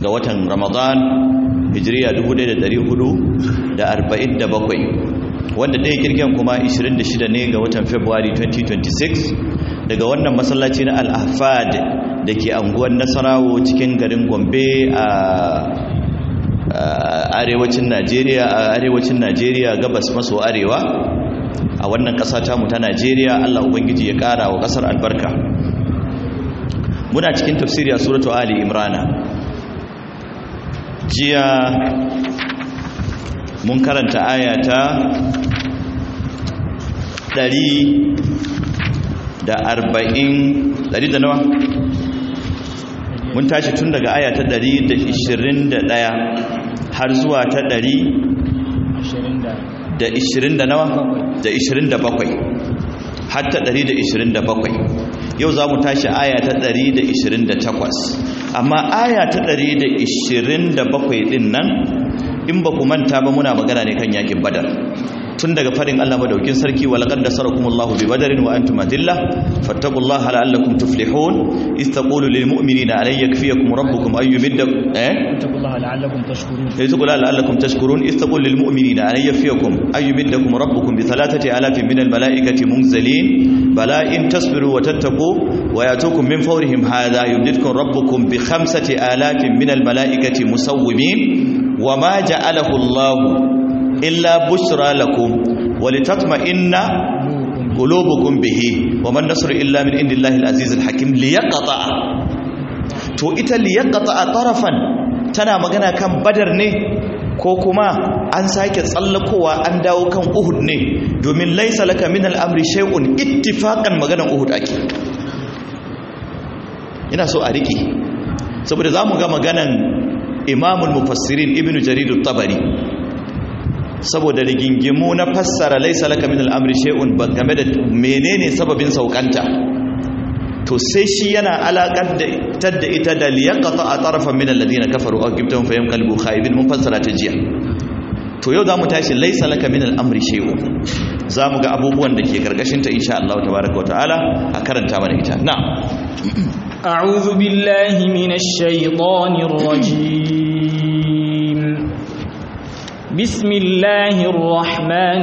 ga watan ramadan hijiriya 1447 wanda ɗaya kirgen kuma 26 ne ga watan february 2026 daga wannan masallaci na al-ahfad da ke anguwar nasarawo cikin garin gombe a arewacin najeriya a arewacin najeriya gabas maso arewa a wannan ƙasa tamu ta najeriya allah ubangiji ya ƙara wa ƙasar albarka muna cikin tafsiri a suratu ali imrana jiya mun karanta ayata ɗari da arba'in ɗari da nawa mun tashi tun daga ayata ɗari da ishirin da ɗaya har zuwa ta ɗari da ishirin da nawa da ishirin da bakwai har ta ɗari da ishirin da bakwai yau za mu tashi aya ta 128 amma aya ta 127 din nan in ba ku manta ba muna magana ne kan yakin badar tun daga farin Allah madaukin sarki wa laqad nasarakumullahu bi badarin wa antum adilla fattaqullaha la'allakum tuflihun iz taqulu lil mu'minina alay yakfiyakum rabbukum ay yumiddakum eh fattaqullaha la'allakum tashkurun iz taqulu la'allakum tashkurun iz taqulu lil mu'minina alay yakfiyakum ay yumiddakum rabbukum bi thalathati alafin min al malaikati munzalin bala in tasbiru wa tattaqu wa yatukum min fawrihim hadha yumdidkum rabbukum bi khamsati alafin min al malaikati musawwimin wama ja'alahu Allahu illa bushra lakum walitatma'inna qulubukum bihi waman nasru illa min indillahi al-aziz al-hakim liyaqta to ita liyaqta tarafan tana magana kan badar ne ko kuma an sake tsallakowa an dawo kan uhud ne domin laisa laka min al-amri shay'un ittifaqan maganan uhud ake ina so a riki saboda zamu ga maganan imamul mufassirin ibnu jarir at-tabari saboda rigingimu na fassara laisa laka min al'amri shay'un game da menene sababin saukanta to sai shi yana alakar da tadda ita da liyaqata a tarafan min alladhina kafaru aw gibtahum fayam qalbu khaibin mun fassara ta jiya to yau zamu tashi laisa laka min al'amri shay'un zamu ga abubuwan da ke karkashin ta insha Allah tabaaraka wa ta'ala a karanta mana ita na'am a'udhu billahi minash shaitanir rajim بسم الله الرحمن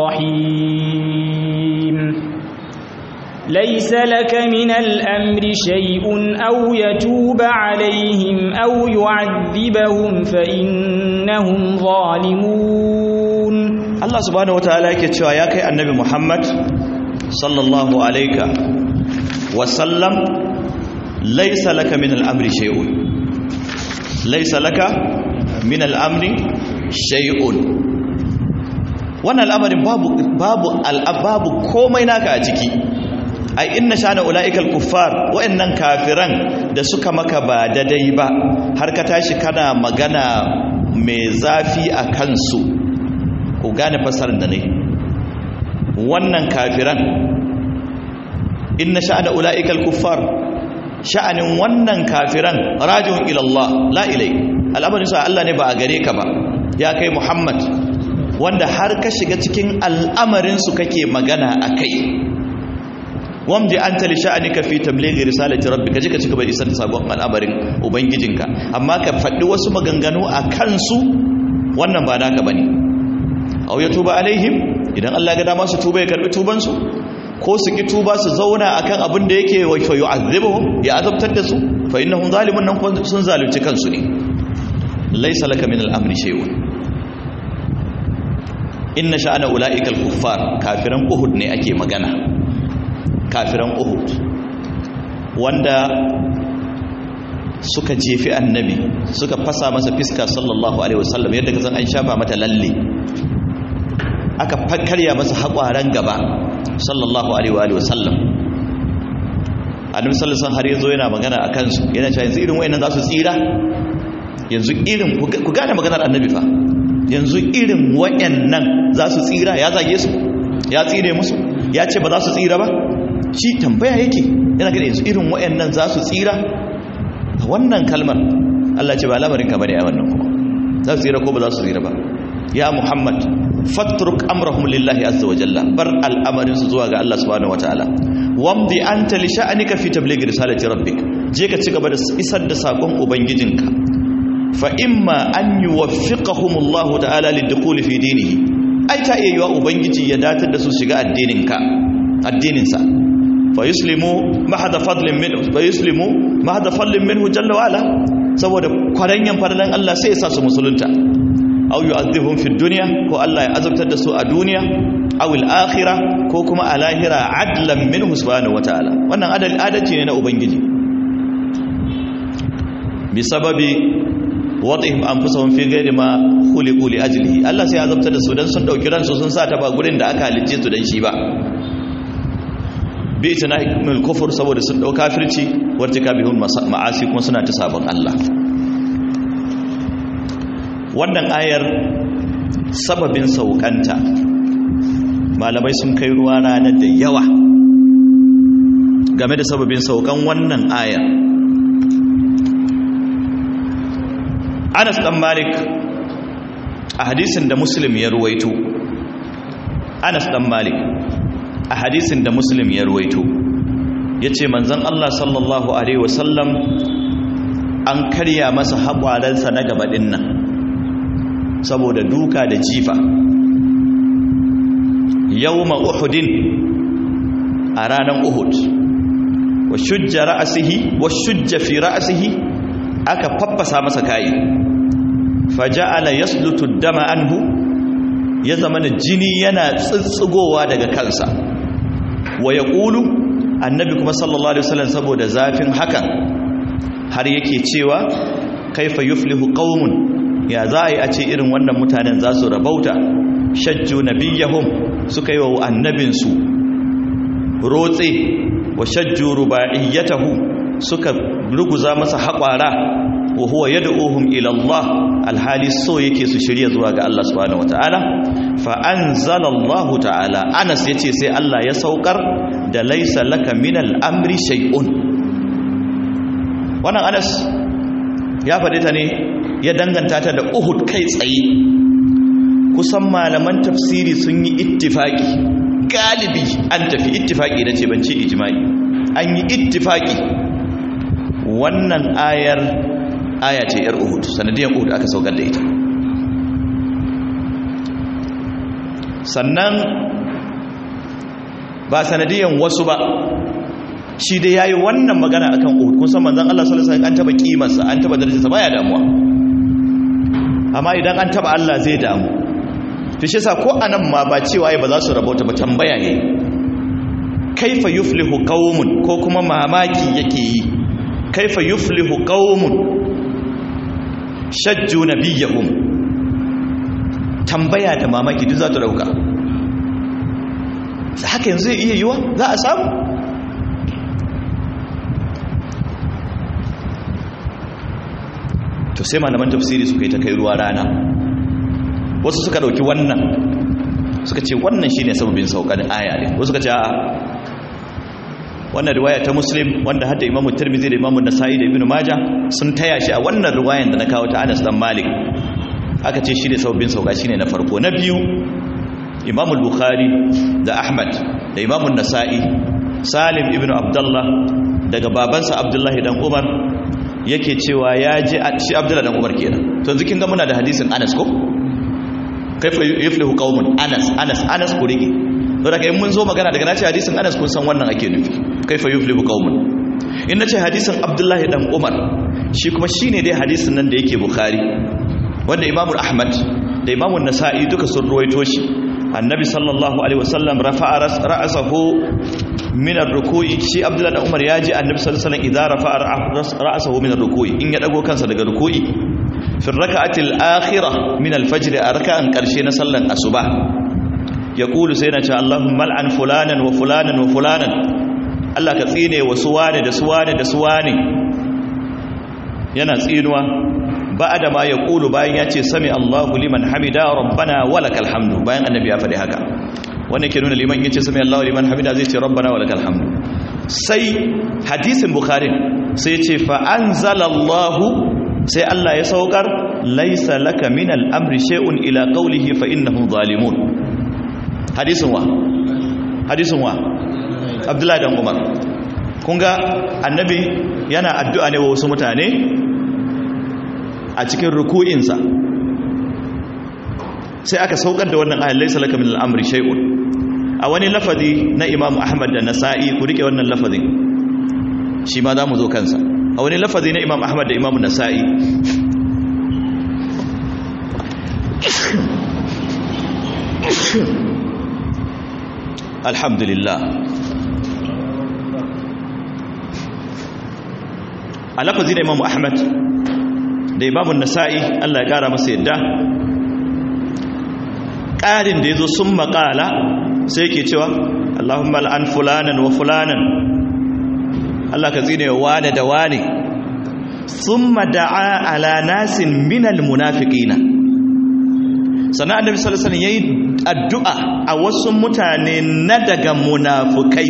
الرحيم ليس لك من الأمر شيء أو يتوب عليهم أو يعذبهم فإنهم ظالمون الله سبحانه وتعالى يكتشوا يا كي النبي محمد صلى الله عليه وسلم ليس لك من الأمر شيء ليس لك من الأمر shay'un wannan al'amarin babu babu al'ababu komai naka a ciki ai inna shana ulaikal kuffar wa'annan kafiran da suka maka ba dadai ba har ka tashi kana magana mai zafi a kansu ku gane fasarar da ne wannan kafiran inna sha'ana ulaikal kuffar sha'anin wannan kafiran rajun ila Allah la ilai al'amarin sa Allah ne ba a gare ka ba ya kai Muhammad wanda har ka shiga cikin al'amarinsu kake magana a kai wamdi an tali sha'anika fi tablighi risalati rabbika jika cika bai isar da sabon al'amarin ubangijinka amma ka faɗi wasu maganganu a kansu wannan ba naka bane aw ya tuba alaihim idan Allah ga dama su tuba ya karbi tuban su ko su ki tuba su zauna akan abin da yake wa yu'azzibuhum ya azabtar da su fa innahum zalimun nan sun zalunci kansu ne laysa laka min al-amri shay'un inna sha'ana ula'ika al-kuffar kafiran uhud ne ake magana kafiran uhud wanda suka jefi annabi suka fasa masa fiska sallallahu alaihi wasallam yadda ka san an shafa mata lalle aka karya masa haƙwaran gaba sallallahu alaihi wasallam annabi sallallahu alaihi har yazo yana magana akan su yana cewa yanzu irin wayannan za su tsira yanzu irin ku gane maganar annabi fa yanzu irin wayannan za su tsira ya zage su ya tsire musu ya ce ba za su tsira ba shi tambaya yake yana gada yanzu irin wayannan za su tsira a wannan kalmar Allah ce ba lamarin ka bane a wannan kuma za su tsira ko ba za su tsira ba ya Muhammad fatruk amrahum lillahi azza wa jalla bar al'amarin su zuwa ga Allah subhanahu wataala wamdi anta li sha'anika fi tabligh risalati rabbik je ka ci gaba da isar da sakon ubangijinka fa imma an yuwaffiqahumullahu ta'ala lidukhuli fi dinihi ai ta iya yiwa ubangiji ya datar da su shiga addininka addininsa fa yuslimu mahada fadlin minhu fa yuslimu mahada fadlin minhu jalla wa ala saboda kwaranyan farlan Allah sai ya sa su musulunta aw yu'adhibuhum fi dunya ko Allah ya azabtar da su a duniya aw al-akhirah ko kuma a lahira adlan minhu subhanahu wa ta'ala wannan adalci ne na ubangiji bi sababi wadihim anfusahum fi ghairi ma khuliqu li ajlihi Allah sai ya azabta da su dan sun dauki ransu sun sa ta ba gurin da aka halicce su dan shi ba bi itinahimul kufur saboda sun dau kafirci wartikabihul ma'asi kuma suna ta sabon Allah wannan ayar sababin saukanta malamai sun kai ruwa rana da yawa game da sababin saukan wannan ayar Anas dan Malik a hadisin da Muslim ya ruwaito Anas dan Malik a hadisin da Muslim ya ruwaito yace manzon Allah sallallahu alaihi wasallam an karya masa haƙwaransa na gaba nan saboda duka da jifa yawma uhudin a ranar uhud wa shujja ra'asihi wa shujja fi ra'asihi aka faffasa masa kai faja'ala yaslutu dama anhu ya zama da jini yana tsitsigowa daga kansa wa yaqulu annabi kuma sallallahu alaihi wasallam saboda zafin hakan har yake cewa kaifa yuflihu qaumun ya za a yi a ce irin wannan mutanen za su rabauta shajju nabiyahum suka yi wa annabinsu rotse wa shajju rubaiyatahu suka ruguza masa haƙwara wa huwa yad'uhum ila Allah alhali so yake su shirya zuwa ga Allah subhanahu wataala fa anzala Allah ta'ala Anas yace sai Allah ya saukar da laisa laka min al-amri shay'un wannan Anas ya faɗi ta ne ya danganta ta da Uhud kai tsaye kusan malaman tafsiri sun yi ittifaki galibi an tafi ittifaki da ce ban ce ijma'i an yi ittifaki wannan ayar aya ce yar uhud sanadiyar uhud aka saukar da ita sannan ba sanadiyar wasu ba shi da yayi wannan magana akan uhud kun san manzon Allah sallallahu alaihi wasallam an taba kimarsa an taba darajarsa baya damuwa amma idan an taba Allah zai damu to shi yasa ko anan ma ba cewa ba za su rabauta ba tambaya ne kaifa yuflihu qaumun ko kuma mamaki yake yi kaifa yuflihu qaumun shajju nabiyahum tambaya da mamaki duk za ta dauka haka yanzu zai iya yiwa za a samu to sai malaman tafsiri suka yi ta kai ruwa rana wasu suka dauki wannan suka ce wannan shine sababin saukar aya ne wasu suka ce a'a wannan riwaya ta muslim wanda hadda imamu tirmidhi da imamu nasa'i da ibnu majah sun taya shi a wannan riwayan da na kawo ta Anas dan Malik aka ce shine sababin sauka shine na farko na biyu imamu bukhari da ahmad da imamu nasa'i salim ibnu abdullah daga babansa abdullahi dan umar yake cewa ya ji shi abdullahi dan umar kenan to yanzu kin ga muna da hadisin Anas ko kaifa yuflihu qaumun Anas Anas Anas ku rige to daga in mun zo magana daga nace hadisin Anas kun san wannan ake nufi kaifa yuflihu qaumun in nace hadisin Abdullahi dan Umar shi kuma shine dai hadisin nan da yake Bukhari wanda Imam Ahmad da Imam Nasa'i duka sun ruwaito shi annabi sallallahu alaihi wasallam rafa'a ra'sahu min ar-ruku'i shi Abdullahi dan Umar ya ji annabi sallallahu alaihi wasallam idza rafa'a ra'sahu min ar-ruku'i in ya dago kansa daga ruku'i fi ar-rak'ati al-akhirah min al-fajr a raka'an karshe na sallan asuba yaqulu sai na ce Allahumma al'an fulanan wa fulanan wa fulanan Allah ka tsine wa suwane da suwane da suwane yana tsinuwa ba'da ma yaqulu bayan ya ce sami Allahu liman hamida rabbana walakal hamdu bayan annabi ya faɗi haka wannan ke nuna liman yace sami Allahu liman hamida zai ce rabbana walakal hamdu sai hadisin bukhari sai ce fa anzalallahu sai Allah ya saukar laisa laka min al-amri shay'un ila qawlihi fa innahum zalimun hadisin wa hadisin wa abdullahi dan umar kun ga annabi yana addu'a ne wa wasu mutane a cikin ruku'insa sai aka saukar da wannan ayat laysa laka min al-amri shay'un a wani lafazi na Imam Ahmad da Nasa'i ku rike wannan lafazin shi ma zamu zo kansa a wani lafazi na Imam Ahmad da Imam Nasa'i alhamdulillah a lafazi da Imam Ahmad da Imam Nasa'i Allah ya kara masa yadda ƙarin da ya zo sun maƙala sai ke cewa Allahumma al'an fulanan wa fulanan Allah ka tsine wane da wane sun mada'a ala nasin minal munafiƙina sannan annabi sallallahu alaihi yayi addu'a a wasu mutane na daga munafukai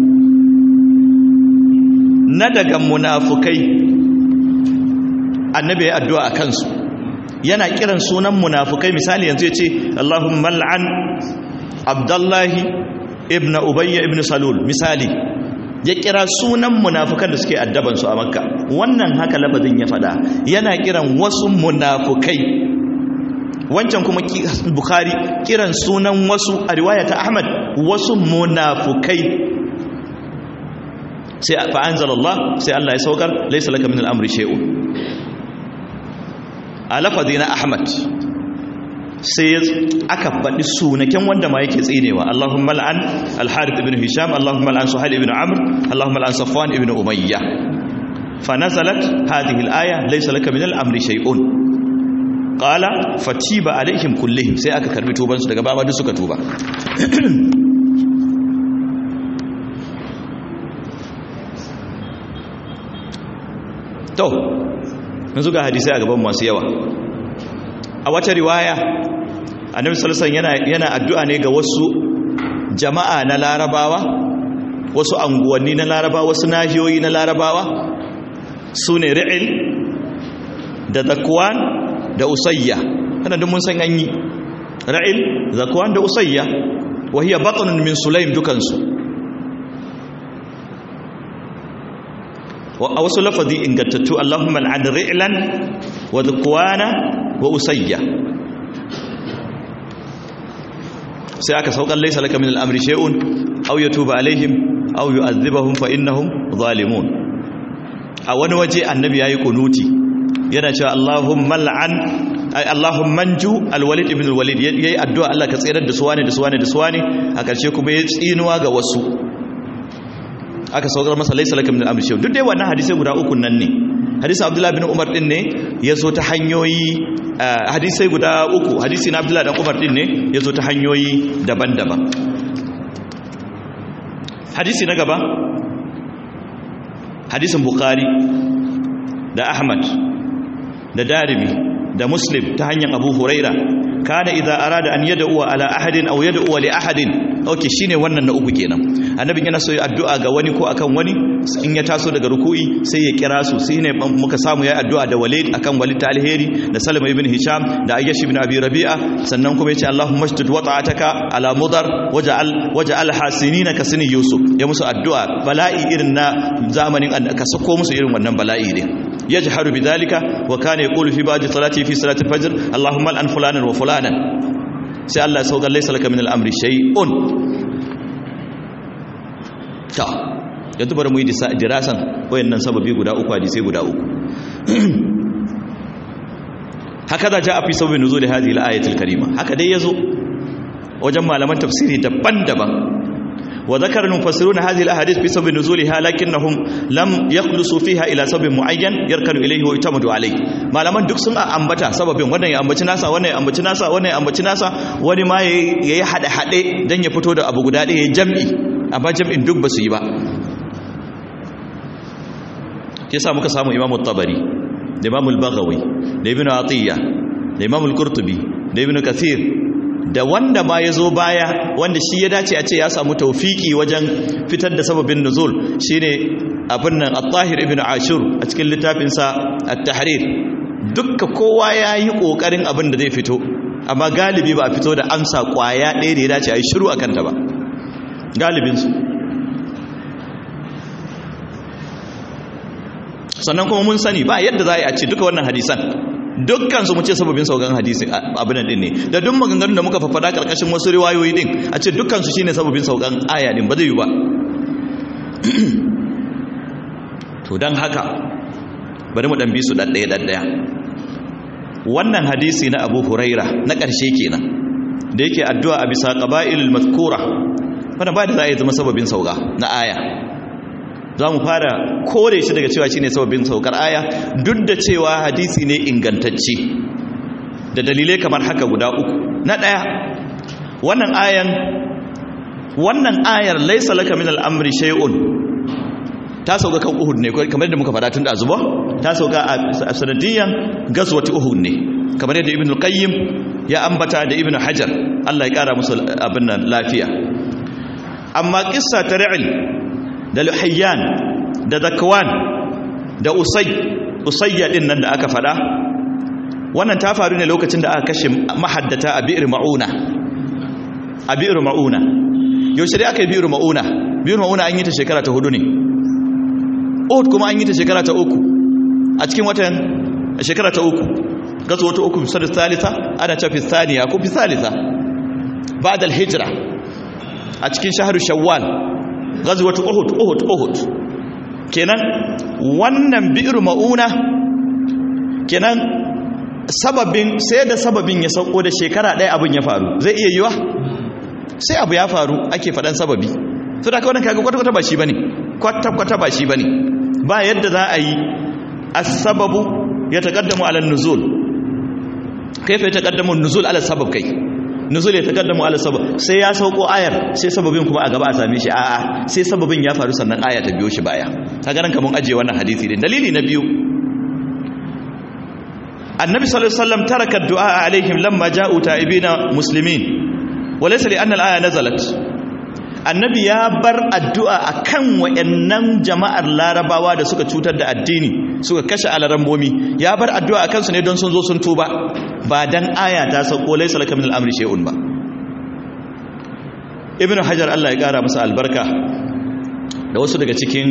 na daga munafukai annabi ya addu'a a kansu yana kiran sunan munafukai misali yanzu ya ce Allahumma al'an Abdullahi ibn Ubayya ibn Salul misali ya kira sunan munafukan da suke addabansu a Makka wannan haka labadin ya fada yana kiran wasu munafukai wancan kuma Bukhari kiran sunan wasu a riwaya ta Ahmad wasu munafukai sai fa anzalallah sai Allah ya saukar laysa laka min al-amri shay'un a lafazi na ahmad sai aka faɗi sunaken wanda ma yake tsinewa allahumma al'an al-harith ibn hisham allahumma al'an suhail ibn amr allahumma al'an safwan ibn umayya fa nazalat hadhihi al-aya laysa laka min al-amri shay'un qala fatiba alaihim kullihim sai aka karbi tuban su daga baba duk suka tuba to yanzu ga hadisai a gaban masu yawa a wata riwaya annabi sallallahu yana yana addu'a ne ga wasu jama'a na larabawa wasu anguwanni na larabawa wasu nahiyoyi na larabawa sune ri'il da zakwan da usayya kana duk mun san an yi ra'il zakwan da usayya wa hiya batnun min sulaim dukansu a wasu lafazi ingantattu Allahumma al'an ri'lan wa dhukwana wa usayya sai aka saukar laysa laka min al'amri shay'un aw yatuba alaihim aw yu'adhibahum fa innahum zalimun a wani waje annabi yayi kunuti yana cewa Allahumma al'an ay Allahumma anju al-walid ibn al-walid yayi addu'a Allah ka tsayar da su wane da su wane da su wane a ƙarshe kuma ya tsinuwa ga wasu aka saukar masa laisa laka min al-amri shay'un duk dai wannan hadisi guda uku nan ne hadisi Abdullah bin Umar din ne yazo ta hanyoyi hadisai guda uku hadisi na Abdullah dan Umar din ne yazo ta hanyoyi daban-daban hadisi na gaba hadisin Bukhari da Ahmad da Darimi da Muslim ta hanyar Abu Huraira kana idza arada an yad'u ala ahadin aw yad'u li ahadin okay shine wannan na uku kenan annabi yana so ya addu'a ga wani ko akan wani in ya taso daga ruku'i sai ya kira su sai ne muka samu ya addu'a da Walid akan Walid ta alheri da Salama ibn Hisham da Ayyash ibn Abi Rabi'a sannan kuma yace Allahumma shdid wata'ataka ala mudar waj'al waj'al hasinina ka sini Yusuf ya musu addu'a bala'i irin na zamanin ka sako musu irin wannan bala'i din yajharu bidhalika wa kana yaqulu fi ba'di salati fi salati al-fajr Allahumma al-an fulanan wa fulanan sai Allah ya sauka laysa laka min al-amri shay'un ta yanzu bari mu yi dirasan wayannan sababi guda uku hadisi guda uku haka da ja a fi sababin nuzul hadhihi al-ayatul karima haka dai yazo wajen malaman tafsiri daban-daban وذكر المفسرون هذه الاحاديث بسبب نزولها لكنهم لم يخلصوا فيها الى سبب معين يركن اليه ويعتمد عليه malaman duk sun ambata sababin wannan ya ambaci nasa wannan ya ambaci nasa wannan ya ambaci nasa wani ma yayi hade hade dan ya fito da abu guda ɗaya jam'i amma jam'in duk basu yi ba yasa muka samu Imam tabari da Imam al-Baghawi da Ibn Atiyya da Imam al-Qurtubi da Ibn Kathir da wanda ma ya zo baya wanda shi ya dace a ce ya samu taufiki wajen fitar da sababin nuzul shine abin nan at-tahir ibn ashur a cikin littafinsa at-tahrir dukka kowa ya yi kokarin abin da zai fito amma galibi ba a fito da amsa kwaya ɗaya da ya dace a yi shiru akan ta ba galibinsu sannan kuma mun sani ba yadda za a yi a ce duka wannan hadisan dukkan su mu ce sababin saukan hadisin abin din ne da duk maganganun da muka faffada karkashin wasu riwayoyi din a ce dukkan su shine sababin saukan aya din ba zai yi ba to dan haka bari mu dan bi su daddaya daddaya wannan hadisi na Abu Huraira na ƙarshe kenan da yake addu'a a bisa qaba'ilul mazkura wannan ba da za a yi zama sababin sauka na aya za mu fara kore shi daga cewa shine sababin saukar aya duk da cewa hadisi ne ingantacce da dalilai kamar haka guda uku na ɗaya wannan ayan wannan ayar laisa laka min al'amri shay'un ta sauka kan uhud ne kamar yadda muka faɗa tun da azuba ta sauka a sanadiyan gazwati uhud ne kamar yadda ibn al-qayyim ya ambata da ibn hajar Allah ya kara musu abin nan lafiya amma kissa ta ra'il da luhayyan da zakwan da usay usayya din nan da aka fada wannan ta faru ne lokacin da aka kashe mahaddata a bi'r mauna a bi'r mauna yaushe dai aka yi bi'r mauna bi'r mauna an yi ta shekara ta hudu ne uhud kuma an yi ta shekara ta uku a cikin watan shekara ta uku gazo wata uku fi salisa ana ce fi thaniya ko fi salisa ba'da al-hijra a cikin shahru shawwal ghazwat uhud uhud uhud kenan wannan bi'ru mauna kenan sababin sai da sababin ya sauko da shekara ɗaya abin ya faru zai iya yiwa sai abu ya faru ake faɗan sababi to da kawai kaga kwata-kwata ba shi bane kwata-kwata ba shi bane ba yadda za a yi as-sababu ya taqaddamu ala nuzul kaifa ya taqaddamu nuzul ala sabab kai nuzul ya taqaddamu ala sabab sai ya sauko ayar sai sababin kuma a gaba a same shi a'a sai sababin ya faru sannan aya ta biyo shi baya kaga nan kaman aje wannan hadisi din dalili na biyu annabi sallallahu alaihi wasallam taraka du'a alaihim lamma ja'u ta'ibina muslimin walaysa li anna al-aya nazalat annabi ya bar addu'a akan wayannan jama'ar larabawa da suka cutar da addini suka kashe alarambomi ya bar addu'a akan su ne don sun zo sun tuba ba dan aya ta sauko laysa laka min al-amri shay'un ba ibnu hajar Allah ya kara masa albarka da wasu daga cikin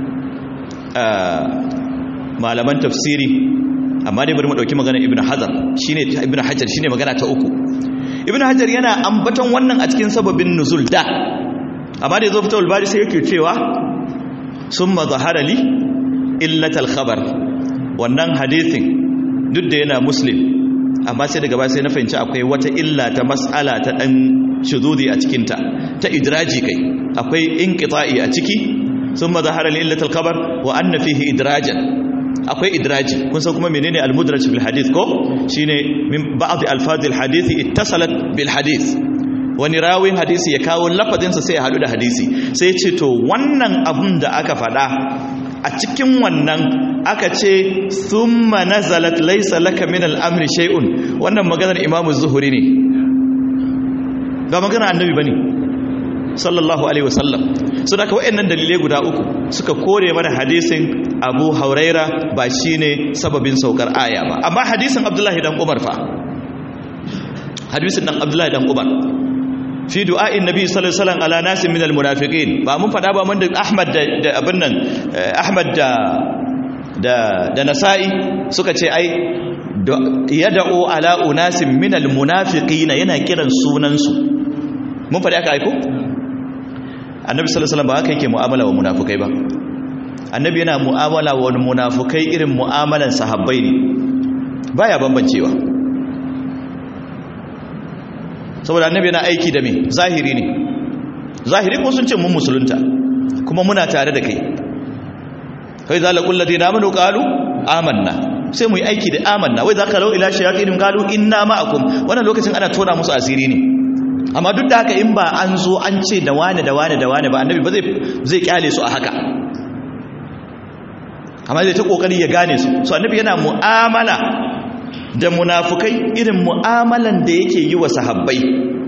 malaman tafsiri amma dai bari mu dauki magana ibnu hajar shine ibnu hajar shine magana ta uku ibnu hajar yana ambaton wannan a cikin sababin nuzul da amma da yazo fitawul bari sai yake cewa summa zahara li illatal khabar wannan hadisin duk da yana muslim amma sai daga baya sai na fahimci akwai wata illa ta mas'ala ta dan shuzudi a cikin ta ta idraji kai akwai inqita'i a ciki summa zahara li illatal khabar wa anna fihi idrajan akwai idraji kun san kuma menene al-mudraj bil hadith ko shine min ba'd alfazil hadisi ittasalat bil hadith wani rawin hadisi ya kawo lafazin sa sai ya hadu da hadisi sai ce to wannan abun da aka fada a cikin wannan aka ce thumma nazalat laysa laka min al-amri shay'un wannan maganar imamu zuhuri ne ba maganar annabi bane sallallahu alaihi wasallam so da ka wayannan dalilai guda uku suka kore mana hadisin Abu Huraira ba shine sababin saukar aya ba amma hadisin Abdullahi dan Umar fa hadisin dan Abdullahi dan Umar fi du'a'in nabi sallallahu alaihi wasallam ala nasin minal munafiqin ba mun fada ba mun da Ahmad da abin nan Ahmad da da da Nasa'i suka ce ai yad'u ala unasin minal munafiqina yana kiran sunan su mun fada aka aiko annabi sallallahu alaihi wasallam ba haka yake mu'amala wa munafukai ba annabi yana mu'amala wa munafukai irin mu'amalan sahabbai ne baya bambancewa saboda annabi yana aiki da me zahiri ne zahiri ko sun ce mun musulunta kuma muna tare da kai kai za laqul ladina amanu qalu amanna sai mu yi aiki da amanna wai zaka lau ila shayatin qalu inna ma'akum wannan lokacin ana tona musu asiri ne amma duk da haka in ba an zo an ce da wane da wane da wane ba annabi ba zai kyale su a haka amma zai ta kokari ya gane su so annabi yana mu'amala da munafukai irin mu'amalan da yake yi wa sahabbai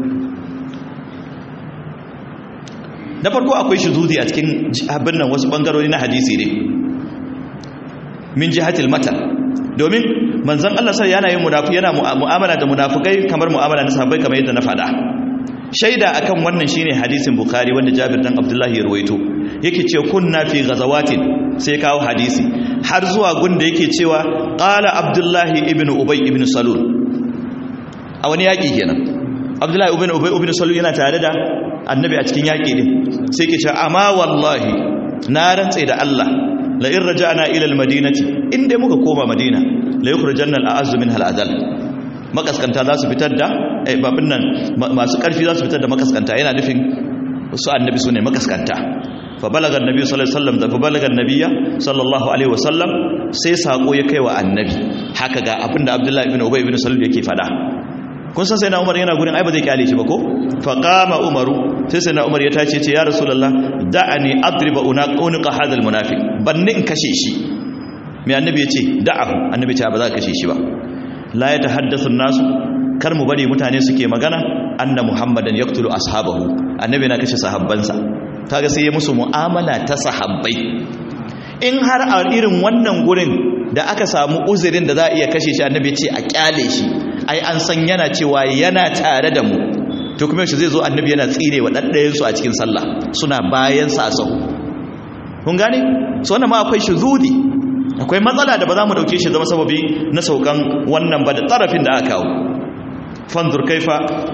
na farko akwai shuzudi a cikin abin nan wasu bangarori na hadisi ne min jihatil matan domin manzon Allah sai yana yin munafi yana mu'amala da munafukai kamar mu'amala na sahabbai kamar yadda na faɗa shaida akan wannan shine hadisin bukhari wanda jabir dan abdullahi ya ruwaito yake ce kunna fi ghazawatin sai kawo hadisi har zuwa gunda yake cewa qala abdullahi ibn ubay ibn salul a wani yaki kenan abdullahi ibn ubay ibn salul yana tare da annabi a cikin yaki din sai yake ce amma wallahi na rantsa da Allah la in raja'na ila al-madinati inda muka koma madina la yukhrijanna al-a'azzu min al-adal makaskanta za su fitar da babin nan masu karfi za su fitar da makaskanta yana nufin su annabi su ne makaskanta fa balagar nabi sallallahu alaihi wasallam da fa balagar nabiya sallallahu alaihi wasallam sai sako ya kai wa annabi haka ga abin da abdullahi ibn ubay ibn salul yake fada kun san sai na umar yana gurin ai ba zai kyale shi ba ko fa qama umaru sai sai na umar ya tace ce ya rasulullah da'ani adriba unqa hadha almunafiq banni in kashe shi mai annabi ya ce da'ahu annabi ce ba za ka kashe shi ba la ya tahaddathu nasu kar mu bari mutane suke magana anna muhammadan yaqtulu ashabahu annabi na kashe sahabbansa kaga sai ya musu mu'amala ta sahabbai in har a irin wannan gurin da aka samu uzurin da za a iya kashe shi annabi ce a kyale shi ai an san yana cewa yana tare da mu to kuma shi zai zo annabi yana tsire wa daddayen su a cikin sallah suna bayan sa a sau kun gane so wannan ma akwai shuzudi akwai matsala da ba za mu dauke shi zama sababi na saukan wannan ba da tarafin da aka kawo fanzur kaifa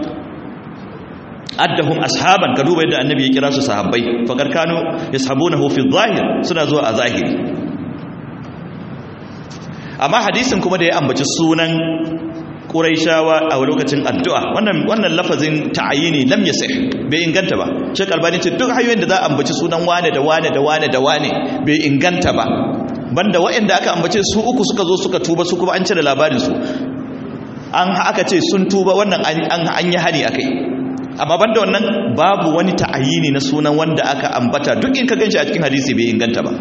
addahum ashaban ka duba yadda annabi ya kira su sahabbai faqad kanu yashabunahu fi zahir suna zuwa a zahiri amma hadisin kuma da ya ambaci sunan quraishawa a lokacin addu'a wannan wannan lafazin ta'ayini lam yasih bai inganta ba shek albani ce duk hanyoyin da za a ambaci sunan wane da wane da wane da wane bai inganta ba banda waɗanda aka ambace su uku suka zo suka tuba su kuma an cire labarin su an aka ce sun tuba wannan an yi hani akai amma banda wannan babu wani ta'ayini na sunan wanda aka ambata duk in ka ganshi a cikin hadisi bai inganta ba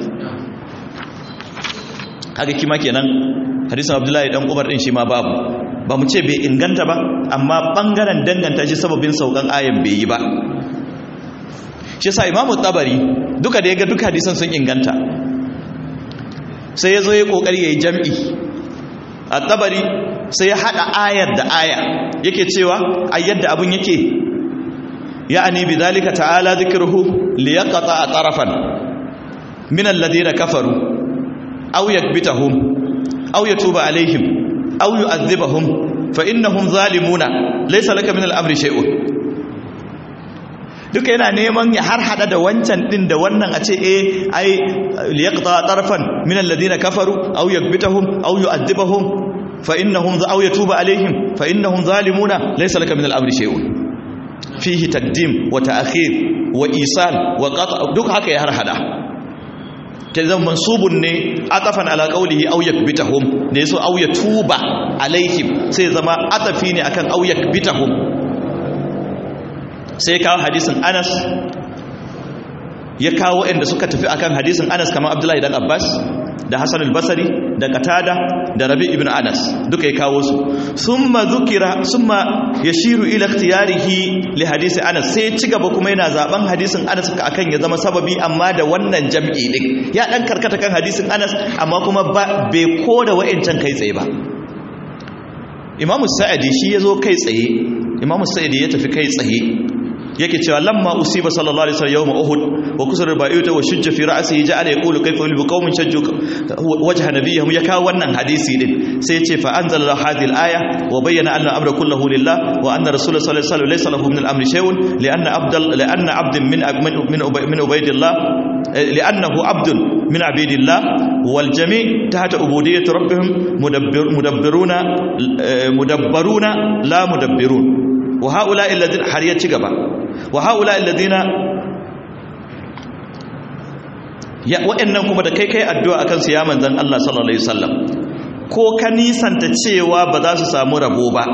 kaga kima kenan hadisin abdullahi dan umar din shi ma babu ba mu ce bai inganta ba amma bangaren danganta shi sababin saukan ayan bai yi ba shi yasa imamu tabari duka da ya ga duka hadisan sun inganta sai ya zo ya kokari ya yi jam'i a tabari sai ya haɗa ayar da aya yake cewa a yadda abin yake ya ani bi zalika ta'ala zikruhu li yaqta tarafan min alladhina kafaru aw yakbitahum aw yatuba alaihim aw yu'adhibahum fa innahum zalimuna laysa laka min al-amri shay'un duka yana neman ya har hada da wancan din da wannan a ce eh ai liyaqta tarfan min alladhina kafaru aw yakbitahum aw yu'adhibahum fa innahum aw yatuba alaihim fa innahum zalimuna laysa laka min al-amri shay'un fihi taqdim wa ta'khir wa isal wa qat' duk haka ya har hada kazan mansubun ne atafan ala qawlihi aw yakbitahum ne so aw yatuba alaihim sai zama atafi ne akan aw yakbitahum sai kawo hadisin anas ya kawo inda suka tafi akan hadisin anas kamar abdullahi dan abbas da hassan al-basri da qatada da rabi ibn anas duka ya kawo su summa zukira summa yashiru ila ikhtiyarihi li hadisi anas sai ci gaba kuma yana zaben hadisin anas akan ya zama sababi amma da wannan jam'i din ya dan karkata kan hadisin anas amma kuma ba bai koda wa'ancan kai tsaye ba imamu sa'adi shi yazo kai tsaye imamu sa'adi ya tafi kai tsaye yake cewa lamma usiba sallallahu alaihi wasallam yawm uhud wa kusura ba'ita wa shujja fi ra'sihi ja'ala yaqulu kayfa yulbu qaumin shajju wajha nabiyihim ya kawo wannan hadisi din sai yace fa anzala hadhihi al-aya wa bayyana anna amra kulluhu lillah wa anna rasul sallallahu alaihi wasallam laysa lahu min al-amri shay'un li'anna abdal li'anna abdun min min min ubaydillah li'annahu abdun min abidillah wal jami' tahta ubudiyyati rabbihim mudabbir mudabbiruna mudabbaruna la mudabbirun wa haula alladhina har ya ci gaba wa haula alladhina ya wa'annan kuma da kai kai addu'a akan su ya manzon Allah sallallahu alaihi wasallam ko ka nisanta cewa ba za su samu rabo ba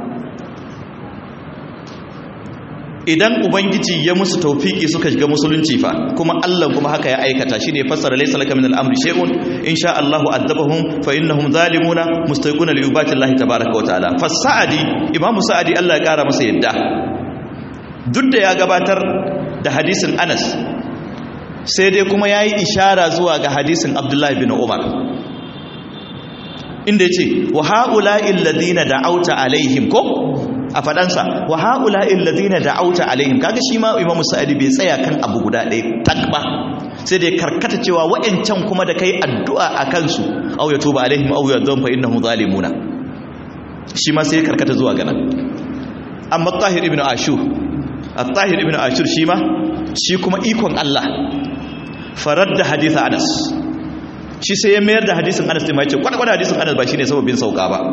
idan ubangiji ya musu taufiki suka shiga musulunci fa kuma Allah kuma haka ya aikata shine fassara laysa laka min al-amri shay'un insha Allahu adabahum fa innahum zalimuna mustaquna li ibati Allah tabaaraka wa ta'ala fasadi imamu sa'adi Allah ya kara masa yadda duk da ya gabatar da hadisin Anas sai dai kuma yayi ishara zuwa ga hadisin Abdullah bin Umar inda yace wa haula'i alladhina da'awta alaihim ko a fadansa wa haula'il ladina da'auta alaihim kaga shi ma imamu sa'idi bai tsaya kan abu guda ɗaya tak ba sai da ya karkata cewa wa'ancan kuma da kai addu'a a kansu au ya tuba alaihim au ya dhanfa innahum zalimuna shi ma sai ya karkata zuwa ganan amma tahir ibn ashur at-tahir ibn ashur shi ma shi kuma ikon Allah faradda hadith Anas shi sai ya mayar da hadisin Anas din ma yace kwata kwata hadisin Anas ba shine sababin sauka ba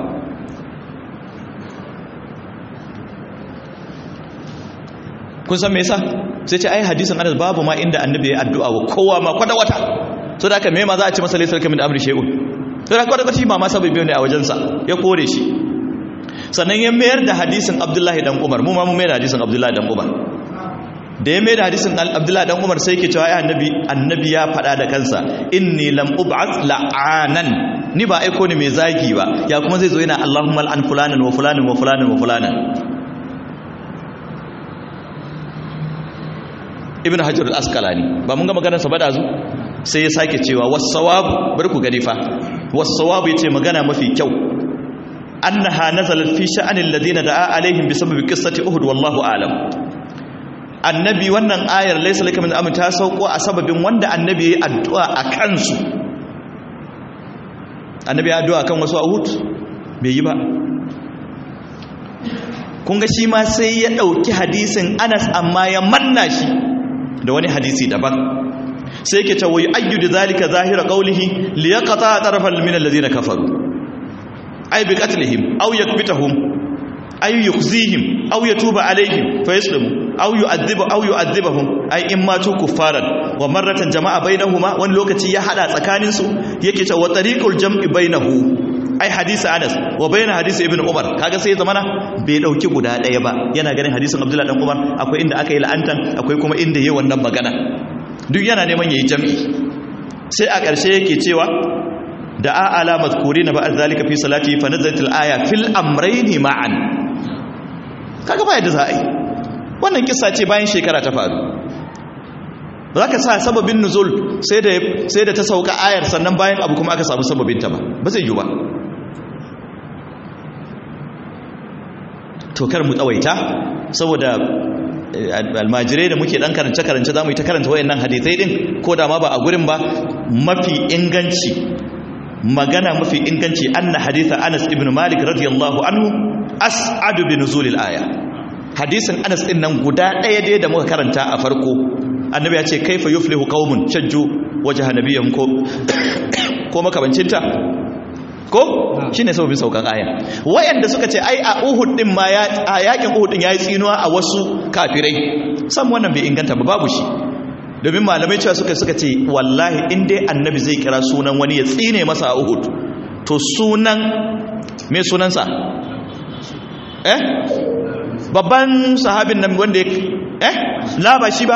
kun san me yasa sai ce ai hadisin Anas babu ma inda annabi ya addu'a wa kowa ma kwata wata so da haka me ma za a ci masa laysa kamin amri shay'un to da kwata kwata shi ma ma sababi ne a wajensa ya kore shi sannan ya mayar da hadisin Abdullahi dan Umar mu ma mu mayar da hadisin Abdullahi dan Umar da ya mayar da hadisin Abdullahi dan Umar sai yake cewa ai annabi annabi ya faɗa da kansa inni lam ub'ath la'anan ni ba aiko ni mai zagi ba ya kuma zai zo yana Allahumma al'an fulanan wa fulanan wa fulanan wa fulanan ibn hajar al-asqalani ba mun ga maganar sa ba da zu sai ya sake cewa was-sawab bar ku gani fa was-sawab yace magana mafi kyau annaha nazalat fi sha'anil ladina da'a alaihim bisababi qissati uhud wallahu a'lam annabi wannan ayar laysa laka min amr ta sauko a sababin wanda annabi yayi addu'a a kansu annabi ya addu'a kan wasu uhud bai yi ba kun ga shi ma sai ya dauki hadisin Anas amma ya manna shi da wani hadisi daban sai yake cewa ayyudu zalika zahira qawlihi liyaqata tarafan min alladhina kafaru ay bi qatlihim aw yakbitahum ay yukhzihim aw yatuba alaihim fayaslimu aw yu'adhibu aw yu'adhibahum ay imma tu kuffaran wa marratan jama'a bainahuma wani lokaci ya hada tsakanin su yake cewa tariqul jam'i bainahu ai hadisi Anas wa bayna hadisi Ibn Umar kaga sai zamana bai dauki guda daya ba yana ganin hadisin Abdullah dan Umar akwai inda aka yi la'antan akwai kuma inda yayi wannan magana duk yana neman yayi jami'i sai a ƙarshe yake cewa da a ala mazkurina ba'd zalika fi salati fa nazalat al-aya fil amrayn ma'an kaga ba yadda za a yi wannan kissa ce bayan shekara ta faru ba za ka sa sababin nuzul sai da ta sauka ayar sannan bayan abu kuma aka samu sababinta ba ba zai yi ba to kar mu tsawaita saboda almajirai da muke dan karance-karance za mu yi ta karanta wayannan hadithai din ko da ma ba a gurin ba mafi inganci magana mafi inganci anna haditha Anas ibn Malik radiyallahu anhu as'adu bi nuzulil aya hadisin Anas din nan guda ɗaya dai da muka karanta a farko annabi ya ce kaifa yuflihu qaumun shajju wajha nabiyyihim ko ko makabancinta ko shine sababin saukan aya wayanda suka ce ai a Uhud din ma ya a yakin Uhud din yayi tsinuwa a wasu kafirai san wannan bai inganta ba babu shi domin malamai cewa suka suka ce wallahi in dai annabi zai kira sunan wani ya tsine masa a Uhud to sunan me sunansa eh babban sahabin nan wanda ya eh la ba shi ba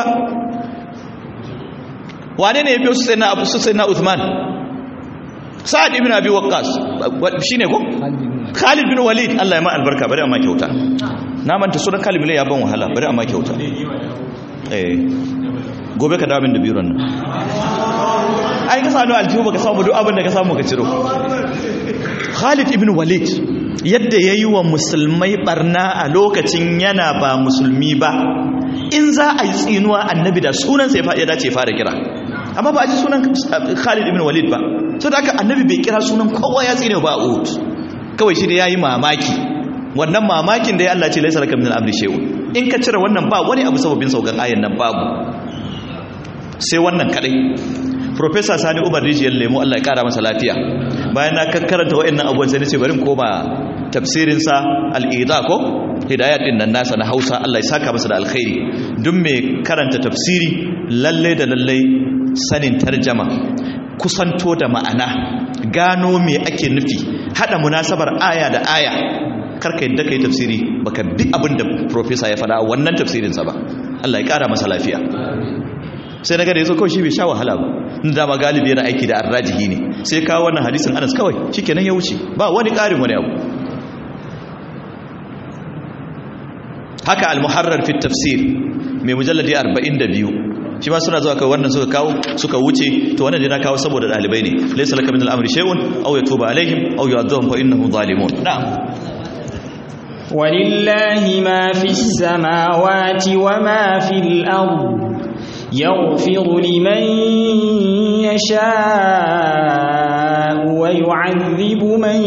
wane ne ya biyo su sai na abu su sai na Uthman Sa'ad ibn Abi Waqqas shine ko Khalid bin Walid Allah ya ma albarka bari amma kyauta na manta sunan Khalid bin ya ban wahala bari amma kyauta eh gobe ka dawo min da biron nan ai ka sanu aljihu baka samu duk abin da ka samu ka ciro Khalid ibn Walid yadda yayi wa musulmai barna a lokacin yana ba musulmi ba in za a yi tsinuwa annabi da sunan sai ya dace fara kira amma ba a ji sunan Khalid ibn Walid ba so da haka annabi bai kira sunan kowa ya tsine ba a Uhud kawai shi ne yayi mamaki wannan mamakin da ya Allah ce laisa laka min al-amri shay'un in ka cire wannan ba wani abu sababin saukan ayan nan babu sai wannan kadai Professor Sani Umar Rijiyar Lemo Allah ya kara masa lafiya bayan na karanta waɗannan abubuwan sai nace bari koma tafsirin sa al-Ida ko hidayat din nan nasa na Hausa Allah ya saka masa da alkhairi duk mai karanta tafsiri lalle da lalle sanin tarjama kusanto da ma'ana gano me ake nufi hada munasabar aya da aya karka yadda kai tafsiri baka bi abin da professor ya faɗa wannan tafsirinsa ba Allah ya ƙara masa lafiya sai naga da yazo kawai shi bai sha wahala ba in da ma galibi yana aiki da arrajihi ne sai kawo wannan hadisin Anas kawai shikenan ya wuce ba wani ƙarin wani abu haka al-muharrar fi tafsir mai mujalladi 42 shi ma suna zuwa kai wannan suka kawo suka wuce to wannan dai na kawo saboda dalibai ne laysa laka min al-amri shay'un aw yatuba alaihim aw yu'adhibum fa innahum zalimun na'am ولله ما في السماوات وما في الأرض يغفر لمن يشاء ويعذب من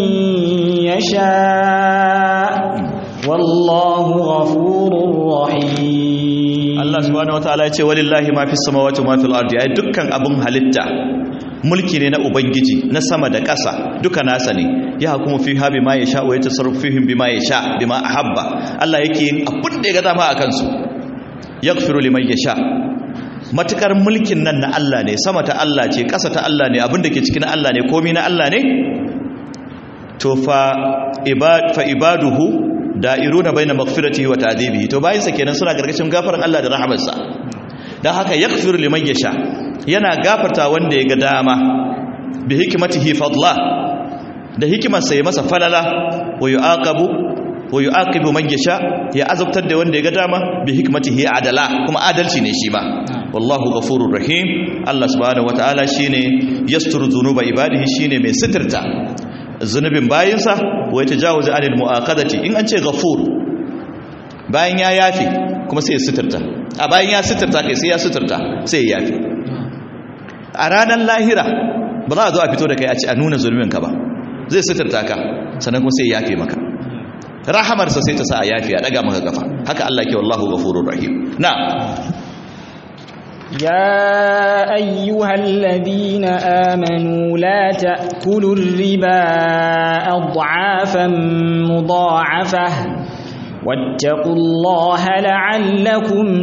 يشاء والله غفور رحيم Allah subhanahu wataala ya ce walillahi ma fis samawati wa ma fil ardi ai dukkan abun halitta mulki ne na ubangiji na sama da ƙasa duka nasa ne ya hukumu fi habi ma yasha wa yatasarrafu fihim bima yasha bima ahabba Allah yake yin abun da ya ga dama akan su yaghfiru liman yasha matukar mulkin nan na Allah ne sama ta Allah ce ƙasa ta Allah ne abin da ke cikin Allah ne komai na Allah ne to fa ibad fa ibaduhu da'iruna baina maghfiratihi wa ta'dhibihi to bayin sa kenan suna gargashin gafaran Allah da rahamarsa dan haka yaghfiru liman yasha yana gafarta wanda ya ga dama bi hikmatihi fadla da hikimarsa ya masa falala wa yu'aqabu wa yu'aqibu man yasha ya azabtar da wanda ya ga dama bi hikmatihi adala kuma adalci ne shi ba wallahu ghafurur rahim Allah subhanahu wataala shine yasturu dhunuba ibadihi shine mai sitirta zunubin bayinsa wa yatajawuzu anil muaqadati in an ce ghafur bayan ya yafi kuma sai ya sitirta a bayan ya sitirta kai sai ya sitirta sai ya yafi a ranar lahira ba za a zo a fito da kai a ci a nuna zunubin ka ba zai sitirta ka sannan kuma sai ya yafe maka rahamarsa sai ta sa a yafi a daga maka kafa haka Allah ke wallahu ghafurur rahim na يا أيها الذين آمنوا لا تأكلوا الربا أضعافا مضاعفة واتقوا الله لعلكم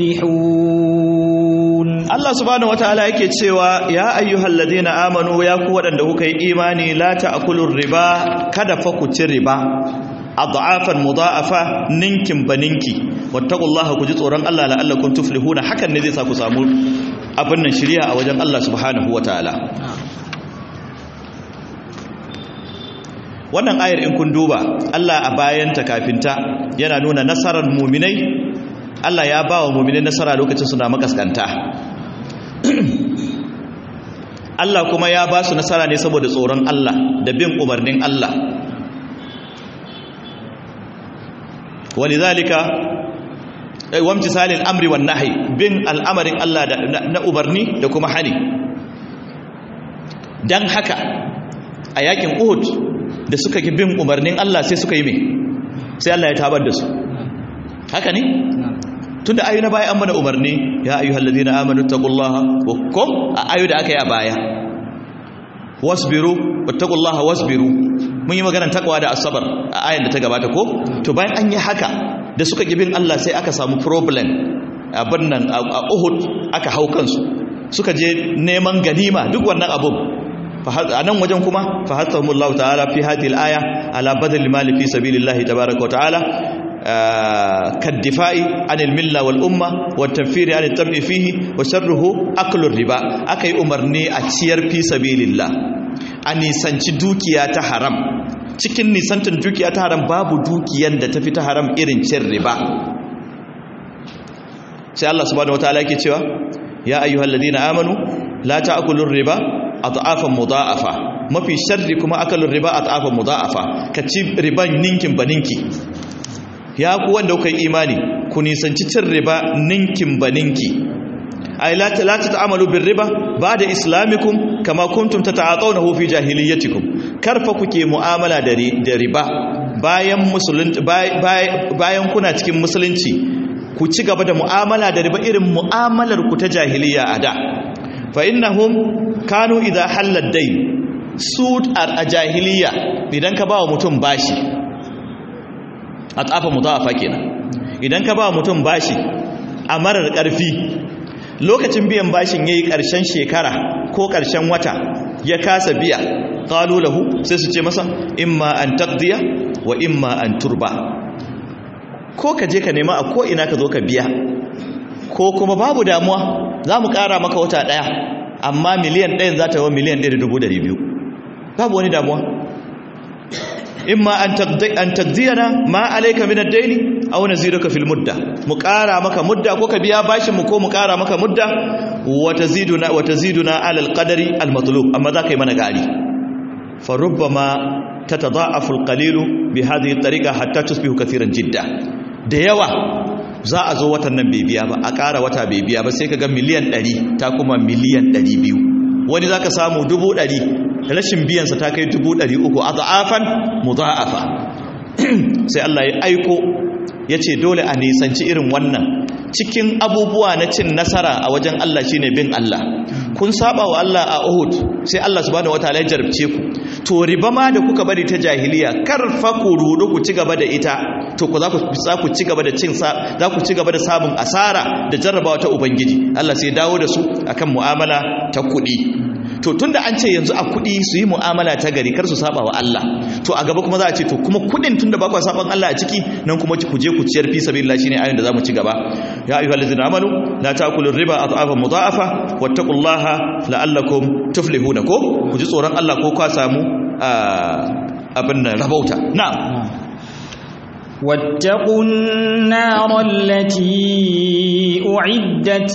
تفلحون Allah subhanahu wataala yake cewa ya ayyuhal ladina amanu ya ku wadanda kuka yi imani la ta'kulur riba kada fa ku ci riba adhafan mudha'afa ninkin baninki wattaqullaha ku ji tsoron Allah la'allakum tuflihuna hakan ne zai sa ku samu abin nan shiriya a wajen Allah subhanahu wataala wannan ayar in kun duba Allah a bayanta kafinta yana nuna nasarar muminai Allah ya ba wa muminai nasara lokacin suna makaskanta Allah kuma ya ba su nasara ne saboda tsoron Allah da bin umarnin Allah walidhalika wamtisalil amri wan nahyi bin al'amarin Allah na umarni da kuma hani dan haka a yakin Uhud da suka ki bin umarnin Allah sai suka yi me sai Allah ya tabar da su haka ne tunda ayu na baya an mana umarni ya ayyuhal ladina amanu taqullaha wa kum a ayu da aka yi a baya wasbiru wattaqullaha wasbiru mun yi maganar takwa da asabar a ayan da ta gabata ko to bayan an yi haka da suka gibin Allah sai aka samu problem abin nan a Uhud aka hau kansu suka je neman ganima duk wannan abun a nan wajen kuma fa hasahumullahu ta'ala fi hadhihi al-aya ala badal mali fi sabilillahi tabaaraka wa ta'ala kaddifa'i anil milla wal umma wa tafsiri anil tabi fihi wa sharruhu aklur riba akai umarni a ciyar fi sabilillah a nisanci dukiya ta haram cikin nisantin dukiya ta haram babu dukiyan da tafi ta haram irin cin riba sai Allah subhanahu wataala yake cewa ya ayyuhal ladina amanu la ta'kulur riba adhafan mudha'afa mafi sharri kuma akalur riba adhafan mudha'afa ka ci riban ninkin baninki ya ku wanda kuka yi imani ku nisanci cin riba ninkin baninki ay la la ta'amalu bir riba ba'da islamikum kama kuntum tata'atawnahu fi jahiliyyatikum karfa kuke mu'amala da riba bayan musulunci bayan kuna cikin musulunci ku ci gaba da mu'amala da riba irin mu'amalar ku ta jahiliya a da fa innahum kanu idza halal dayn su a jahiliya idan ka ba wa mutum bashi a tsafa mutawafa kenan idan ka ba mutum bashi a marar ƙarfi lokacin biyan bashin yayi ƙarshen shekara ko ƙarshen wata ya kasa biya qalu lahu sai su ce masa imma an taqdiya wa imma an turba ko ka je ka nema a ko ina ka zo ka biya ko kuma babu damuwa za mu ƙara maka wata ɗaya amma miliyan ɗayan za ta yi miliyan ɗaya da dubu ɗari biyu babu wani damuwa imma an taqdiyana ma alayka min ad-dayn aw naziduka fil mudda mu ƙara maka mudda ko ka biya bashin mu ko mu ƙara maka mudda wa taziduna wa taziduna ala al-qadari al-matlub amma za ka yi mana gari fa rubbama tatadha'afu al-qalilu bi hadhihi at-tariqa hatta tusbihu kathiran jidda da yawa za a zo watan nan bai biya ba a ƙara wata bai biya ba sai ka ga miliyan 100 ta kuma miliyan 200 wani zaka samu 100 rashin biyansa ta kai 300 a za'afan mudha'afa sai Allah ya aiko ya ce dole a nisanci irin wannan cikin abubuwa na cin nasara a wajen Allah shine bin Allah kun saba wa Allah a Uhud sai Allah subhanahu wataala ya jarabce ku to riba ma da kuka bari ta jahiliya kar fa ku rudu ku ci gaba da ita to ku za ku za ku ci gaba da cin sa za ku ci gaba da sabon asara da jarrabawa ta ubangiji Allah sai ya dawo da su akan mu'amala ta kuɗi to tunda an ce yanzu a kuɗi su yi mu'amala ta gari kar su saba wa Allah to a gaba kuma za a ce to kuma kuɗin tunda ba ku saban Allah a ciki nan kuma ku je ku ciyar fi sabilillah shine ayin da zamu ci gaba ya ayyuhal ladzina amanu la ta'kulu riba adhafa mudha'afa wattaqullaha la'allakum tuflihuna ko ku ji tsoron Allah ko ka samu abin nan rabauta na'am واتقوا النار التي أعدت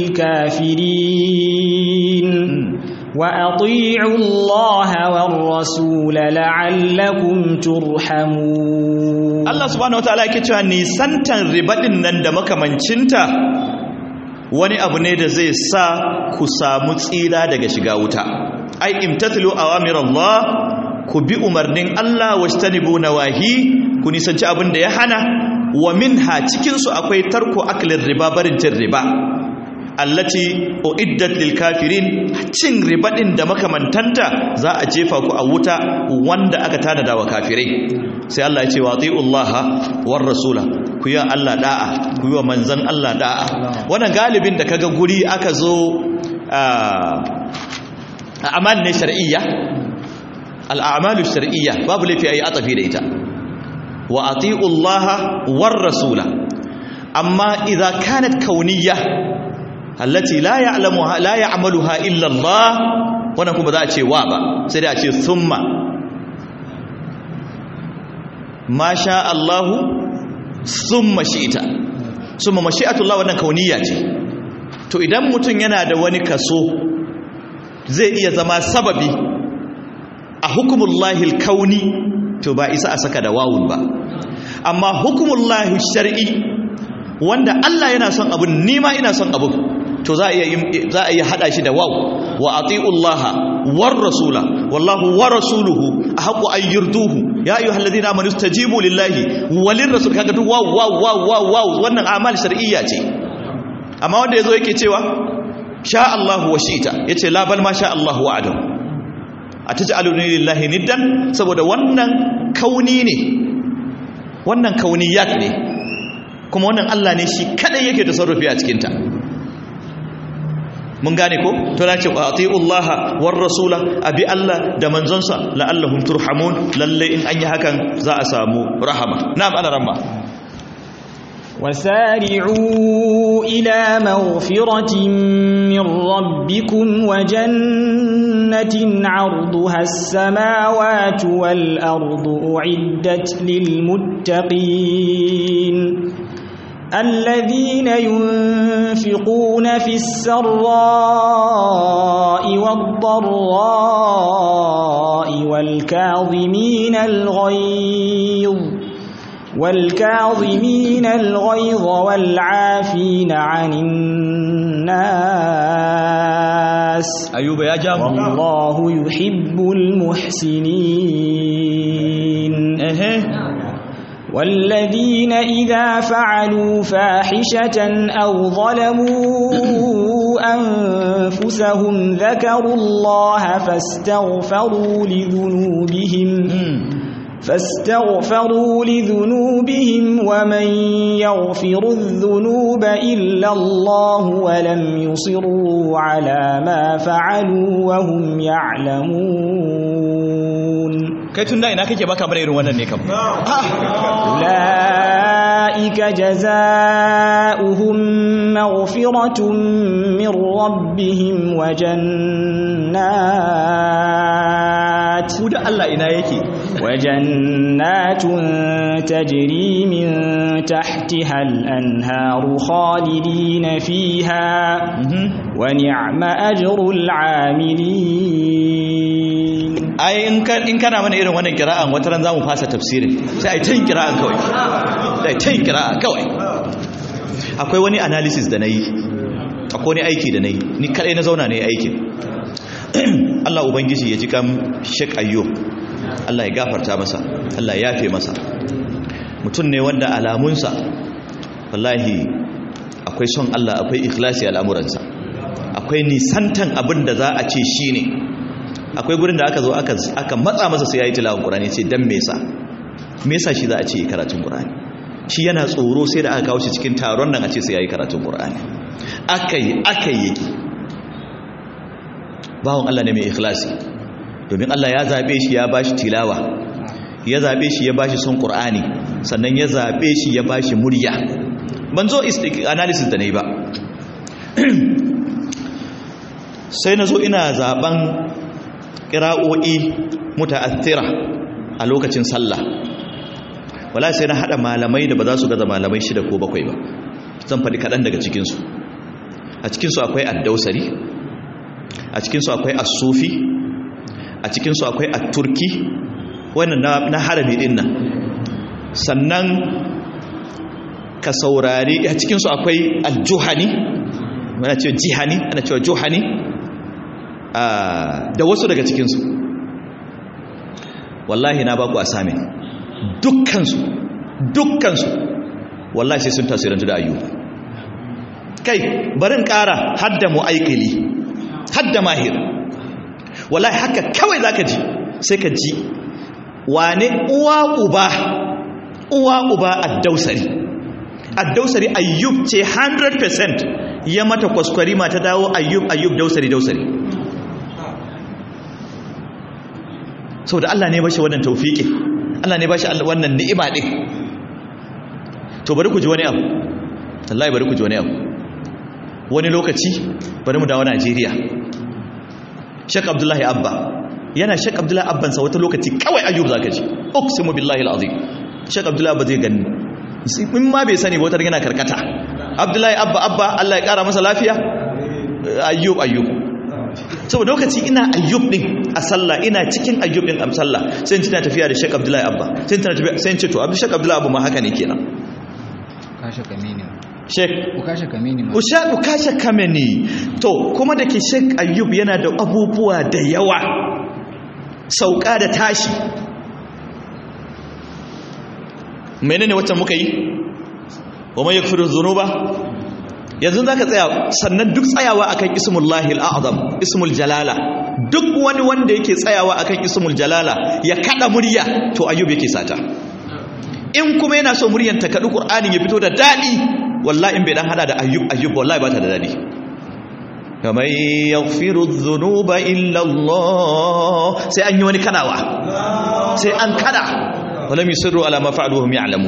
للكافرين وأطيعوا الله والرسول لعلكم ترحمون Allah subhanahu wataala yake cewa nisantan ribadin nan da makamancinta wani abu ne da zai sa ku samu tsira daga shiga wuta ai imtathilu awamir Allah ku bi umarnin Allah wajtanibu nawahi ku nisanci abin da ya hana wa minha cikin su akwai tarko aklin riba barin cin riba allati uiddat lil kafirin cin riba din da makamantanta za a jefa ku a wuta wanda aka tanada wa kafirai sai Allah ya ce wa atiullaha war rasula ku yi Allah da'a ku yi wa manzon Allah da'a wannan galibin da kaga guri aka zo a amal ne shar'iyya al'amalu shar'iyya babu laifi ayi atafi da ita wa atiullaha war rasula amma idza kanat kauniyya allati la ya'lamuha la ya'maluha illa Allah wannan kuma za a ce wa ba sai dai a ce thumma ma sha Allah thumma shi'ta thumma mashi'atullah wannan kauniyya ce to idan mutum yana da wani kaso zai iya zama sababi a hukumullahil kauni to ba isa a saka da wawun ba amma hukumullahi shar'i wanda Allah yana son abun nima ina son abun to za a iya za a iya hada shi da waw wa atiullaha war rasula wallahu wa rasuluhu ahqqu an yurduhu ya ayyuhalladhina amanu istajibu lillahi walir rasul kaga duk waw waw waw waw waw wannan amal shar'iyya ce amma wanda yazo yake cewa sha Allah wa shi'ta yace la bal ma sha Allah wa adam ataj'aluni lillahi niddan saboda wannan kauni ne wannan kauniyat ne kuma wannan Allah ne shi kadai yake tasarrufi a cikin ta mun gane ko to na ce atiullaha war rasula abi Allah da manzonsa la'allahum turhamun lalle in an yi hakan za a samu rahama na'am ana ramma وسارعوا إلى مغفرة من ربكم وجنة عرضها السماوات والأرض أعدت للمتقين الذين ينفقون في السراء والضراء والكاظمين الغيظ والكاظمين الغيظ والعافين عن الناس أيوب يا جام والله يحب المحسنين والذين إذا فعلوا فاحشة أو ظلموا أنفسهم ذكروا الله فاستغفروا لذنوبهم فاستغفروا لذنوبهم ومن يغفر الذنوب إلا الله ولم يصروا على ما فعلوا وهم يعلمون kai tun da ina kake baka bar irin wannan ne kam أولئك جزاؤهم مغفرة من ربهم وجنات ku da Allah ina yake وجنات تجري من تحتها الأنهار خالدين فيها ونعم أجر العاملين ai in kana mana irin wannan kira'an wata ran zamu fasa tafsirin sai ai tayin kira'an kawai sai tayin kira'a kawai akwai wani analysis da nayi akwai wani aiki da nayi ni kadai na zauna ne aikin Allah ubangiji ya ji kam Sheikh Ayyub Allah ya gafarta masa Allah ya yafe masa mutum ne wanda alamunsa wallahi akwai son Allah akwai ikhlasi al'amuransa akwai nisantan abin da za a ce shi ne akwai gurin da aka zo aka matsa masa sai ya yi tilawar ƙurani ce don mesa mesa shi za a ce karatun ƙurani shi yana tsoro sai da aka kawo shi cikin taron nan a ce sai ya yi karatun ƙurani aka yi aka yi yake bawon Allah ne mai ikhlasi domin Allah ya zaɓe shi ya ba shi tilawa ya zaɓe shi ya ba shi son ƙur'ani sannan ya zaɓe shi ya ba shi murya ban zo analysis da na yi ba sai na zo ina zaɓen ƙira'o'i muta'athira a lokacin sallah wala sai na haɗa malamai da ba za su gaza malamai shida ko bakwai ba zan faɗi kaɗan daga cikinsu a cikinsu akwai addausari a cikinsu akwai asufi a cikinsu akwai atturki wannan na harami din nan sannan ka saurari a cikinsu akwai aljuhani ana cewa jihani ana cewa juhani da wasu daga cikinsu wallahi na baku asamin dukkansu dukkansu wallahi sai sun tasirantu da ayyuka kai barin ƙara hadda mu'aikili hadda mahir wallahi haka kawai zaka ji sai ka ji wane uwa uba uwa uba addausari addausari ayyub ce 100% ya mata kwaskwari ma ta dawo ayyub ayyub dausari dausari sau da Allah ne bashi wannan taufiki Allah ne bashi wannan ni'ima ɗin to bari ku ji wani abu Allah bari ku ji wani abu wani lokaci bari mu dawo Najeriya Sheikh Abdullahi Abba yana Sheikh Abdullahi Abban sa wata lokaci kawai Ayyub zaka ji uqsimu billahi alazim Sheikh Abdullahi Abba zai gani in ma bai sani ba wata yana karkata Abdullahi Abba Abba Allah ya kara masa lafiya Ayyub Ayyub saboda lokaci ina Ayyub din a sallah ina cikin Ayyub din a sallah sai tana tafiya da Sheikh Abdullahi Abba sai tana tafiya sai ce to Abdul Sheikh Abdullahi Abba ma haka ne kenan kashe kamini Sheikh ukashe kamini ma Usha ukashe kameni to kuma da ke Sheikh Ayyub yana da abubuwa da yawa sauka da tashi menene wacce muka yi wa man yakfiru dhunuba yanzu zaka tsaya sannan duk tsayawa akan ismullahi al'azam ismul jalala duk wani wanda yake tsayawa akan ismul jalala ya kada murya to Ayyub yake sata in kuma yana so muryan ta kadu Qur'anin ya fito da dadi wallahi in bai dan hada da ayyub ayyub wallahi ba ta da dadi kamar yaghfiru dhunuba illa Allah sai an yi wani kadawa sai an kada walam yusirru ala ma fa'aluhum ya'lamu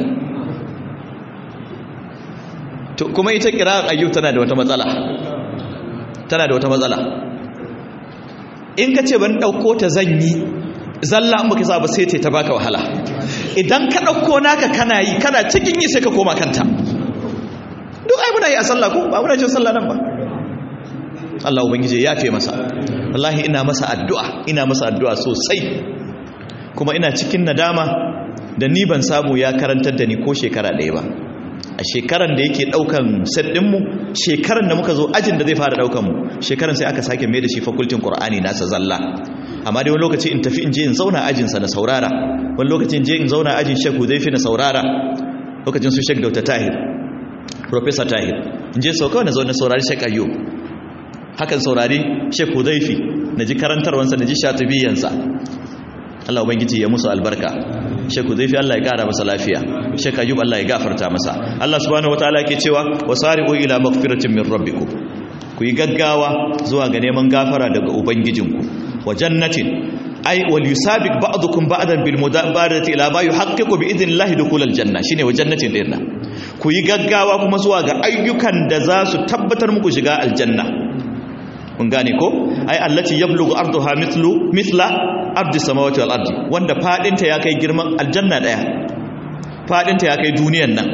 to kuma ita kira'ar ayyub tana da wata matsala tana da wata matsala in ka ce ban dauko ta zanyi zalla in baka sa ba sai ta baka wahala idan ka dauko naka kana yi kana cikin yi sai ka koma kanta duk ai muna yi a sallah ko ba muna jin sallah nan ba Allah ubangiji ya fi masa wallahi ina masa addu'a ina masa addu'a sosai kuma ina cikin nadama da ni ban samu ya karantar da ni ko shekara ɗaya ba a shekaran da yake ɗaukan set ɗinmu shekaran da muka zo ajin da zai fara ɗaukan mu shekaran sai aka sake mai da shi fakultin ƙur'ani nasa zalla amma dai wani lokaci in tafi in je in zauna ajinsa na saurara wani lokaci in je in zauna ajin shekku zai fi na saurara lokacin su shek dauta tahir Professor Tahir in je sau kawai na zo na saurari Sheikh Ayyub hakan saurari Sheikh Hudayfi na ji karantarwansa na ji shatibiyansa Allah ubangiji ya musu albarka Sheikh Hudayfi Allah ya kara masa lafiya Sheikh Ayyub Allah ya gafarta masa Allah subhanahu wataala yake cewa wasari'u ila maghfiratin min rabbikum ku yi gaggawa zuwa ga neman gafara daga ubangijinku wa jannatin ai wal yusabiq ba'dukum ba'dan bil mudabarati ila ma yuhaqqiqu bi idnillahi dukhul al janna shine wa jannatin dinna ku yi gaggawa kuma zuwa ga ayyukan da za su tabbatar muku shiga aljanna mun gane ko ai allati yablughu arduha mithlu mithla ardi samawati wal ardi wanda fadinta ya kai girman aljanna daya fadinta ya kai duniyan nan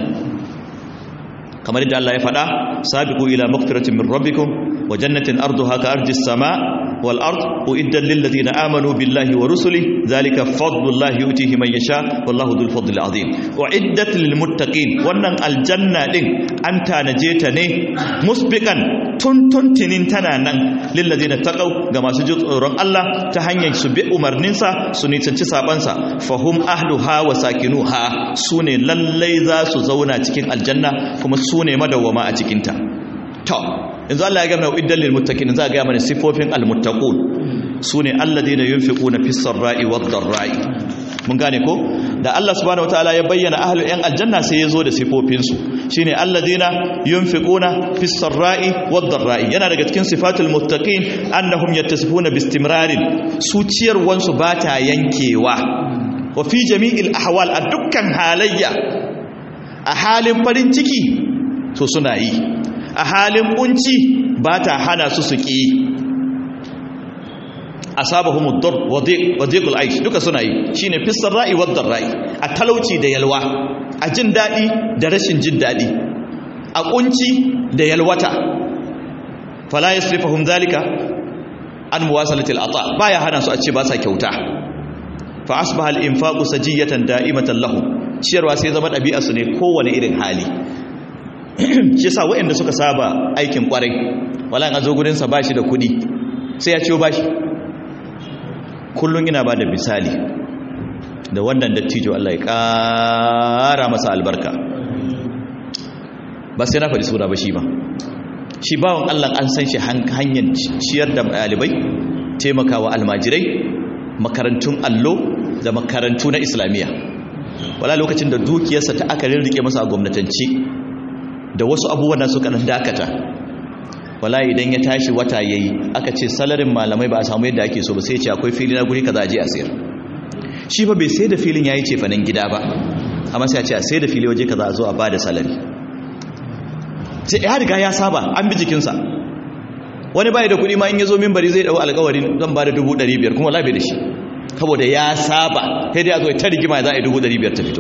kamar yadda Allah ya faɗa sabiqu ila maghfiratin min rabbikum wa jannatin arduha ka ardi sama wal ard uiddat lil ladina amanu billahi wa rusuli zalika fadlullahi yutihi man yasha wallahu dhul fadli azim uiddat lil muttaqin wannan aljanna din an tanaje ta ne musbiqan tuntuntinin tana nan lil ladina taqaw ga masu jin tsoron Allah ta hanyar su bi umarninsa su nisanci sabansa fahum ahluha wa sakinuha sune lallai za su zauna cikin aljanna kuma sune madawwama a cikinta to yanzu Allah ya gama iddan lil muttaqin za ga mana sifofin al muttaqun sune alladheena yunfiquna fis sarra'i wad dharra'i mun gane ko da Allah subhanahu wataala ya bayyana ahlul yan aljanna sai ya zo da sifofin su shine alladheena yunfiquna fis sarra'i wad dharra'i yana daga cikin sifatul muttaqin annahum yattasifuna bistimrarin su ciyarwan su bata yankewa wa fi jami'il ahwal a dukkan halayya a halin farin ciki to suna yi a halin kunci ba ta hana su su ƙi asabahum ad-dur wa dhiqul aish duka suna yi shine fissar ra'i wa ra'i a talauci da yalwa a jin dadi da rashin jin dadi a kunci da yalwata fala yasrifuhum dhalika an muwasalati al-ata baya hana su a ce ba sa kyauta fa asbaha al-infaqu sajiyatan da'imatan lahum ciyarwa sai zama dabi'a su ne kowane irin hali shi yasa waɗanda suka saba aikin kwarai wala an zo gurin sa bashi da kudi sai ya ciyo bashi kullum ina ba da misali da wannan dattijo Allah ya ƙara masa albarka ba sai na faɗi suna ba shi ba shi bawan Allah an san shi hanyar ciyar da ɗalibai taimakawa almajirai makarantun allo da makarantu na islamiyya wala lokacin da dukiyarsa ta aka rirrike masa a gwamnatance da wasu abubuwan da suka dakata wala idan ya tashi wata yayi aka ce salarin malamai ba a samu yadda ake so ba sai ce akwai fili na guri kaza a je a sayar shi fa bai sai da filin yayi ce fanin gida ba amma sai a ce a sai da fili waje kaza a zo a bada salari sai ya riga ya saba an bi jikinsa wani bai da kuɗi ma in ya zo minbari zai dau alƙawarin zan bada dubu ɗari biyar kuma labe da shi saboda ya saba sai dai a zo ta rigima za a yi dubu ɗari biyar ta fito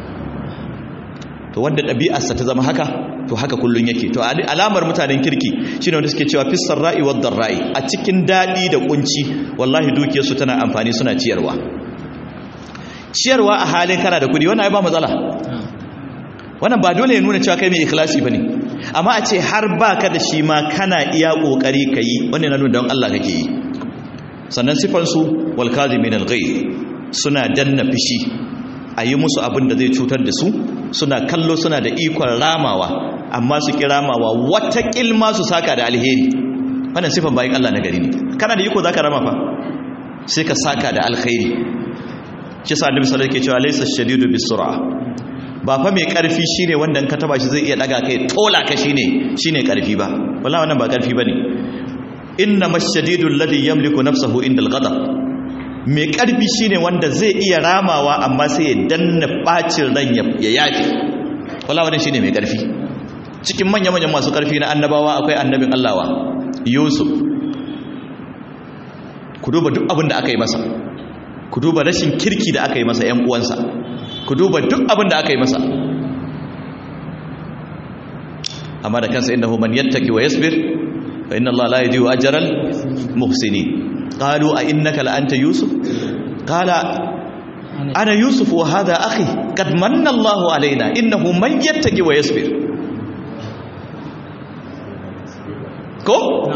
to wanda ɗabi'arsa ta zama haka to haka kullun yake to alamar mutanen kirki shine wanda suke cewa fissar ra'i wad ra'i a cikin dadi da kunci wallahi dukiyarsu tana amfani suna ciyarwa ciyarwa a halin kana da kudi wannan ai ba matsala wannan ba dole ya nuna cewa kai mai ikhlasi bane amma a ce har baka da shi ma kana iya kokari kai wannan yana nuna don Allah kake yi sannan sifan su wal kadhimin al ghayr suna danna fishi a yi musu abin da zai cutar da su suna kallo suna da ikon ramawa amma su ki ramawa wata kilma su saka da alheri wannan sifan bayan Allah na gari ne kana da iko zaka rama fa sai ka saka da alkhairi shi sa annabi sallallahu alaihi wasallam ke cewa laysa shadidu bisur'a ba fa mai karfi shine wanda ka taba shi zai iya daga kai tola ka shine shine karfi ba wallahi wannan ba karfi bane inna mashadidu alladhi yamliku nafsahu inda al-ghadab mai ƙarfi shine wanda zai iya ramawa amma sai ya danna ɓacin ran ya yafi wala wani shine mai ƙarfi cikin manya-manyan masu ƙarfi na annabawa akwai annabin allawa yusuf ku duba duk abin da aka yi masa ku duba rashin kirki da aka yi masa ‘yan uwansa ku duba duk abin da aka yi masa amma da kansa inda man yattaki wa yasbir fa inna allaha la yudhi'u ajral muhsinin قالوا أئنك لأنت يوسف قال أنا يوسف وهذا أخي قد من الله علينا إنه من يتقي ويصبر ko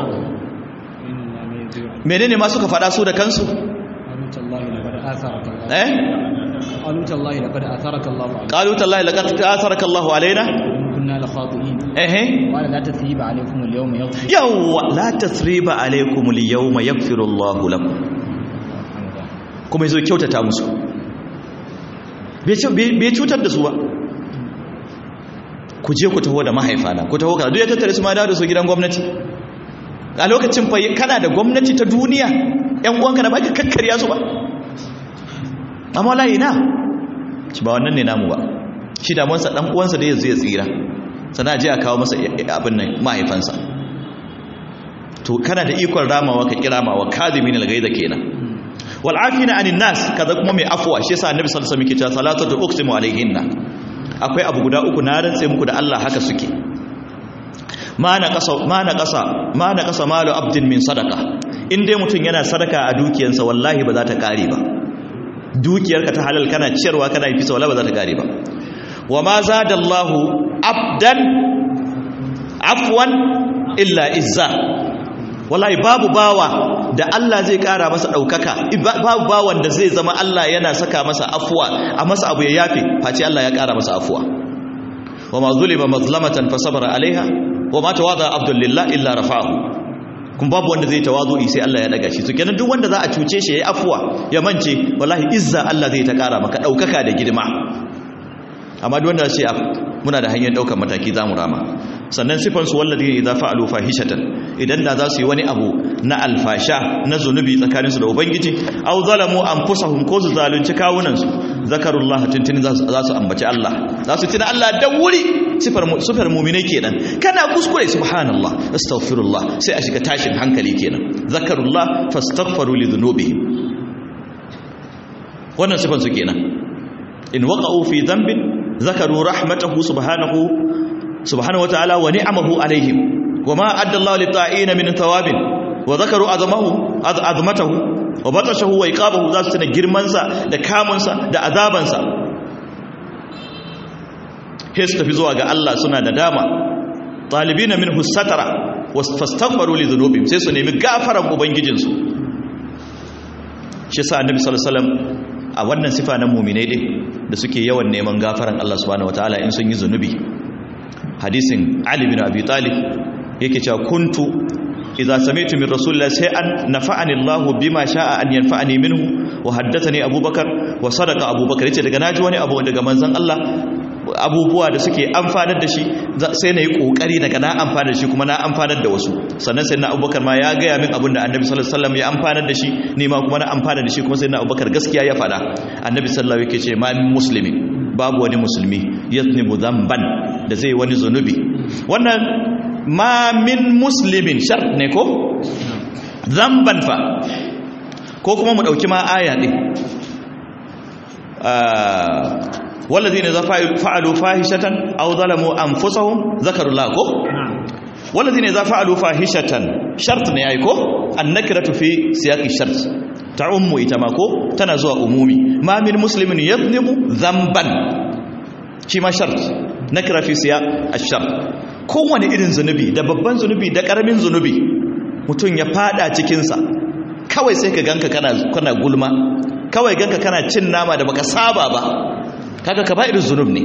menene ma suka fada su da kansu eh قالوا تالله لقد آثرك الله علينا قالوا تالله لقد آثرك الله علينا كنا لخاطئين eh قال لا تثريب عليكم اليوم يغفر yawa la tasriba alaikum al-yawma yaghfiru Allahu lakum kuma yazo kyautata musu bai cutar da su ba ku je ku taho da mahaifana ku taho ka duk ya tattare su ma da su gidan gwamnati a lokacin fa kana da gwamnati ta duniya yan uwanka da baki kakkarya su ba amma wallahi na ci ba wannan ne namu ba shi da wansa dan uwansa da yanzu ya tsira sana je a kawo masa abin nan mahaifansa to kana da ikon ramawa ka kiramawa kadhimin al-ghaiza kenan wal afina anin nas kaza kuma mai afwa shi yasa annabi sallallahu alaihi wasallam yake cewa salatu uqsimu alaihinna akwai abu guda uku na rantse muku da Allah haka suke ma na kasa ma na kasa ma na kasa malu abdin min sadaqa in dai mutum yana sadaka a dukiyarsa wallahi ba za ta kare ba dukiyarka ta halal kana ciyarwa kana yi fisa wallahi ba za ta kare ba wa ma zadallahu abdan afwan illa izza wallahi babu bawa da Allah zai kara masa daukaka babu bawan da zai zama Allah yana saka masa afwa a masa abu ya yafe face Allah ya kara masa afwa wa ma zulima mazlamatan fa sabara alaiha wa ma tawada abdul lillah illa rafa'ahu kun babu wanda zai tawazu'i sai Allah ya daga shi to kenan duk wanda za a cuce shi yayi afwa ya mance wallahi izza Allah zai ta kara maka daukaka da girma amma duk wanda sai muna da hanyar daukar mataki zamu rama sannan sifan su wallazi idza fa'alu fahishatan idan da za su yi wani abu na alfasha na zunubi tsakaninsu da ubangiji aw zalamu anfusahum ko su zalunci kawunan su zakarullah tuntuni za su ambaci Allah za su tuna Allah da wuri sifar sifar mu'minai kenan kana kuskure subhanallah astaghfirullah sai a shiga tashin hankali kenan zakarullah fastaghfiru li dhunubihim wannan sifan su kenan in waqa'u fi dhanbin zakaru rahmatahu subhanahu subhanahu wataala wa ni'amahu alaihim wama adda Allah lit-ta'ina min thawabin wa zakaru azamahu azmatahu wa batashahu wa iqabahu za su tuna girman sa da kamun sa da azaban sa sai su tafi zuwa ga Allah suna da dama talibina minhu satara wastaghfaru li dhunubihim sai su nemi gafaran ubangijin su shi sa annabi sallallahu alaihi wasallam a wannan sifa na mu'minai din da suke yawan neman gafaran Allah subhanahu wataala in sun yi zunubi hadisin Ali bin Abi Talib yake cewa kuntu idza sami'tu min rasulillah shay'an nafa'ani Allah bima sha'a an yanfa'ani minhu wa haddathani Abubakar wa sadaqa Abubakar yace daga naji wani abu daga manzon Allah abubuwa da suke amfanar da shi sai na yi kokari daga na amfanar da shi kuma na amfanar da wasu sannan sai na abubakar ma ya gaya min abin da annabi sallallahu alaihi wasallam ya amfanar da shi ni ma kuma na amfanar da shi kuma sai na abubakar gaskiya ya faɗa annabi sallallahu alaihi yake ce ma min muslimin babu wani musulmi yaznibu dhanban da zai wani zunubi wannan ma min muslimin shart ne ko dhanban fa ko kuma mu dauki ma aya din والذين إذا فعلوا فاحشة أو ظلموا أنفسهم ذكروا الله كو والذين إذا فعلوا فاحشة شرط نيايكو النكرة في سياق الشرط تعم إتماكو تنزوى أمومي ما من مسلم يظلم ذنبا كما شرط نكرة في سياق الشرط kowane irin zunubi da babban zunubi da karamin zunubi mutum ya fada cikinsa kawai sai ka ganka kana gulma kawai ganka kana cin nama da baka saba ba kaga kaba'ir zunub ne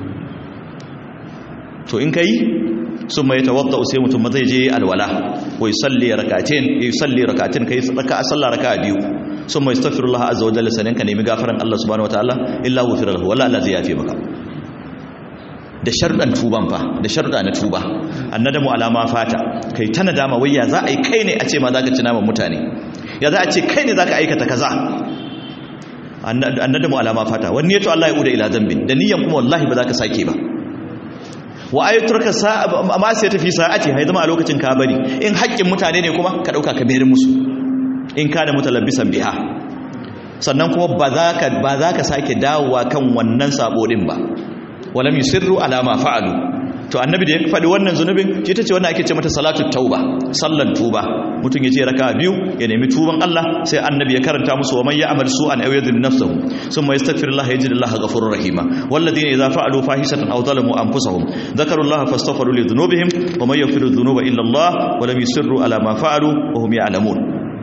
to in kai sun mai tawadda sai mutum ma zai je alwala wai salli rakatin yi salli rakatin kai raka sallah raka biyu sun mai astaghfirullah azza wa jalla sanan ka nemi gafaran Allah subhanahu wataala illa ghufira lahu wala Allah zai yafe maka da sharɗan tuban fa da sharɗa na tuba annadamu alama fata kai ta nadama wai ya za a yi kai ne a ce ma zaka ci naman mutane ya za a ce kai ne zaka aikata kaza annadamu alama fata wani yato Allah ya uda ila zambin da niyan kuma wallahi ba za ka sake ba wa ayaturka ma sai tafi sa'ati hay zama a lokacin ka bari in haƙƙin mutane ne kuma ka dauka ka bayar musu in ka da mutalabbisan biha sannan kuma ba za ka ba za ka sake dawowa kan wannan sabo din ba walam yusirru ala ma fa'alu to annabi da ya faɗi wannan zunubin shi ta ce wannan ake ce mata salatu tauba sallan tuba mutum ya je raka biyu ya nemi tuban Allah sai annabi ya karanta musu wa man ya'mal su'an aw yadhlim nafsahu thumma yastaghfirullah yajid Allah ghafurur rahima walladhina idha fa'alu fahishatan aw zalamu anfusahum dhakaru Allah fastaghfiru li dhunubihim wa man yaghfiru dhunuba illa Allah wa lam yusirru ala ma fa'alu wa hum ya'lamun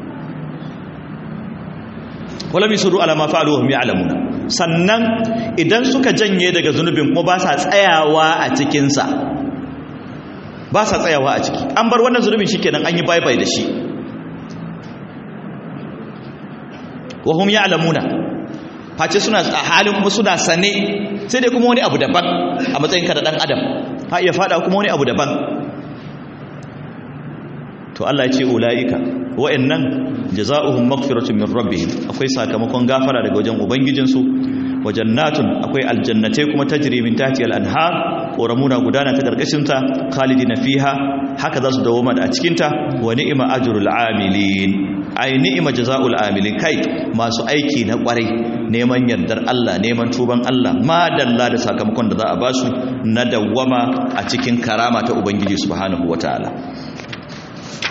wa lam yusirru ala ma fa'alu wa hum ya'lamun sannan idan suka janye daga zunubin kuma ba sa tsayawa a cikinsa ba sa tsayawa a ciki an bar wannan zunubin shi kenan an yi bye-bye da shi wahum ya alamuna face suna a halin kuma suna sane sai dai kuma wani abu daban a matsayin ka da ɗan adam ha iya fada kuma wani abu daban to Allah ya ce ula'ika wa'annan jaza'uhum maghfiratun min rabbihim akwai sakamakon gafara daga wajen ubangijinsu wa jannatun akwai aljannatai kuma tajri min tahti al-anhar koramuna gudana ta karkashin ta khalidina fiha haka za su dawoma da a cikin ta wa ni'ma ajrul amilin ai ni'ma jazaa'ul amilin kai masu aiki na kwarai neman yardar Allah neman tuban Allah ma dalla da sakamakon da za a basu na dawwama a cikin karama ta ubangiji subhanahu wataala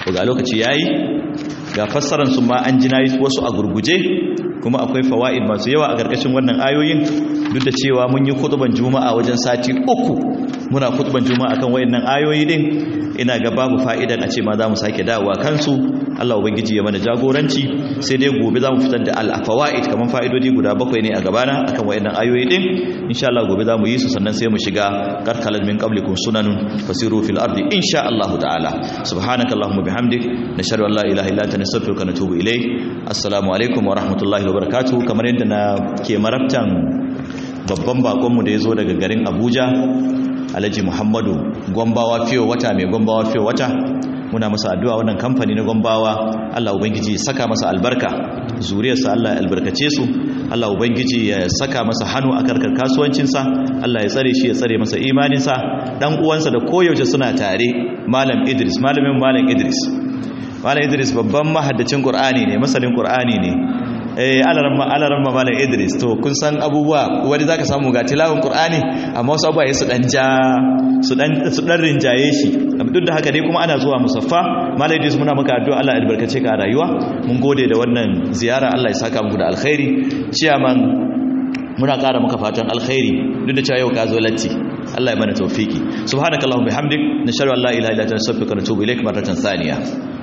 ga lokaci yayi ga fassaran su ma an jina wasu a gurguje kuma akwai fawaid masu yawa a karkashin wannan ayoyin duk da cewa mun yi khutban juma'a wajen sati uku muna khutban juma'a kan wayannan ayoyi din ina ga babu fa'idan a ce ma za mu sake dawowa kansu Allah ubangiji ya mana jagoranci sai dai gobe za mu fitar da al-fawaid kaman fa'idodi guda bakwai ne a gabana akan wayannan ayoyi din insha Allah gobe za mu yi su sannan sai mu shiga karkalan min qablikum sunanun fasiru fil ardi insha Allah ta'ala subhanakallahumma bihamdik nashhadu an la ilaha illa anta nastaghfiruka wa natubu ilayk assalamu alaikum wa rahmatullahi wa barakatuh kamar yadda na ke marabtan babban bakonmu da ya zo daga garin Abuja Alhaji Muhammadu Gombawa fiye wata mai Gombawa fiye wata muna masa addu'a wannan kamfani na Gombawa Allah ubangiji ya saka masa albarka zuriyarsa Allah ya albarkace su Allah ubangiji ya saka masa hannu a karkar kasuwancinsa Allah ya tsare shi ya tsare masa imaninsa dan uwansa da koyaushe suna tare Malam Idris malamin Malam Idris Malam Idris babban mahaddacin Qur'ani ne masanin Qur'ani ne eh alaramma alaramma Malam Idris to kun san abubuwa wani zaka samu ga tilawun Qur'ani amma wasu abubuwa su dan ja su dan su dan rinjaye shi duk da haka dai kuma ana zuwa musaffa Malam Idris muna maka addu'a Allah ya albarkace ka a rayuwa mun gode da wannan ziyara Allah ya saka muku da alkhairi ciyaman muna ƙara maka fatan alkhairi duk da cewa yau ka zo latti Allah ya mana tawfiki subhanakallahumma bihamdik nashhadu an la ilaha illa anta nastaghfiruka wa natubu ilaik marratan thaniya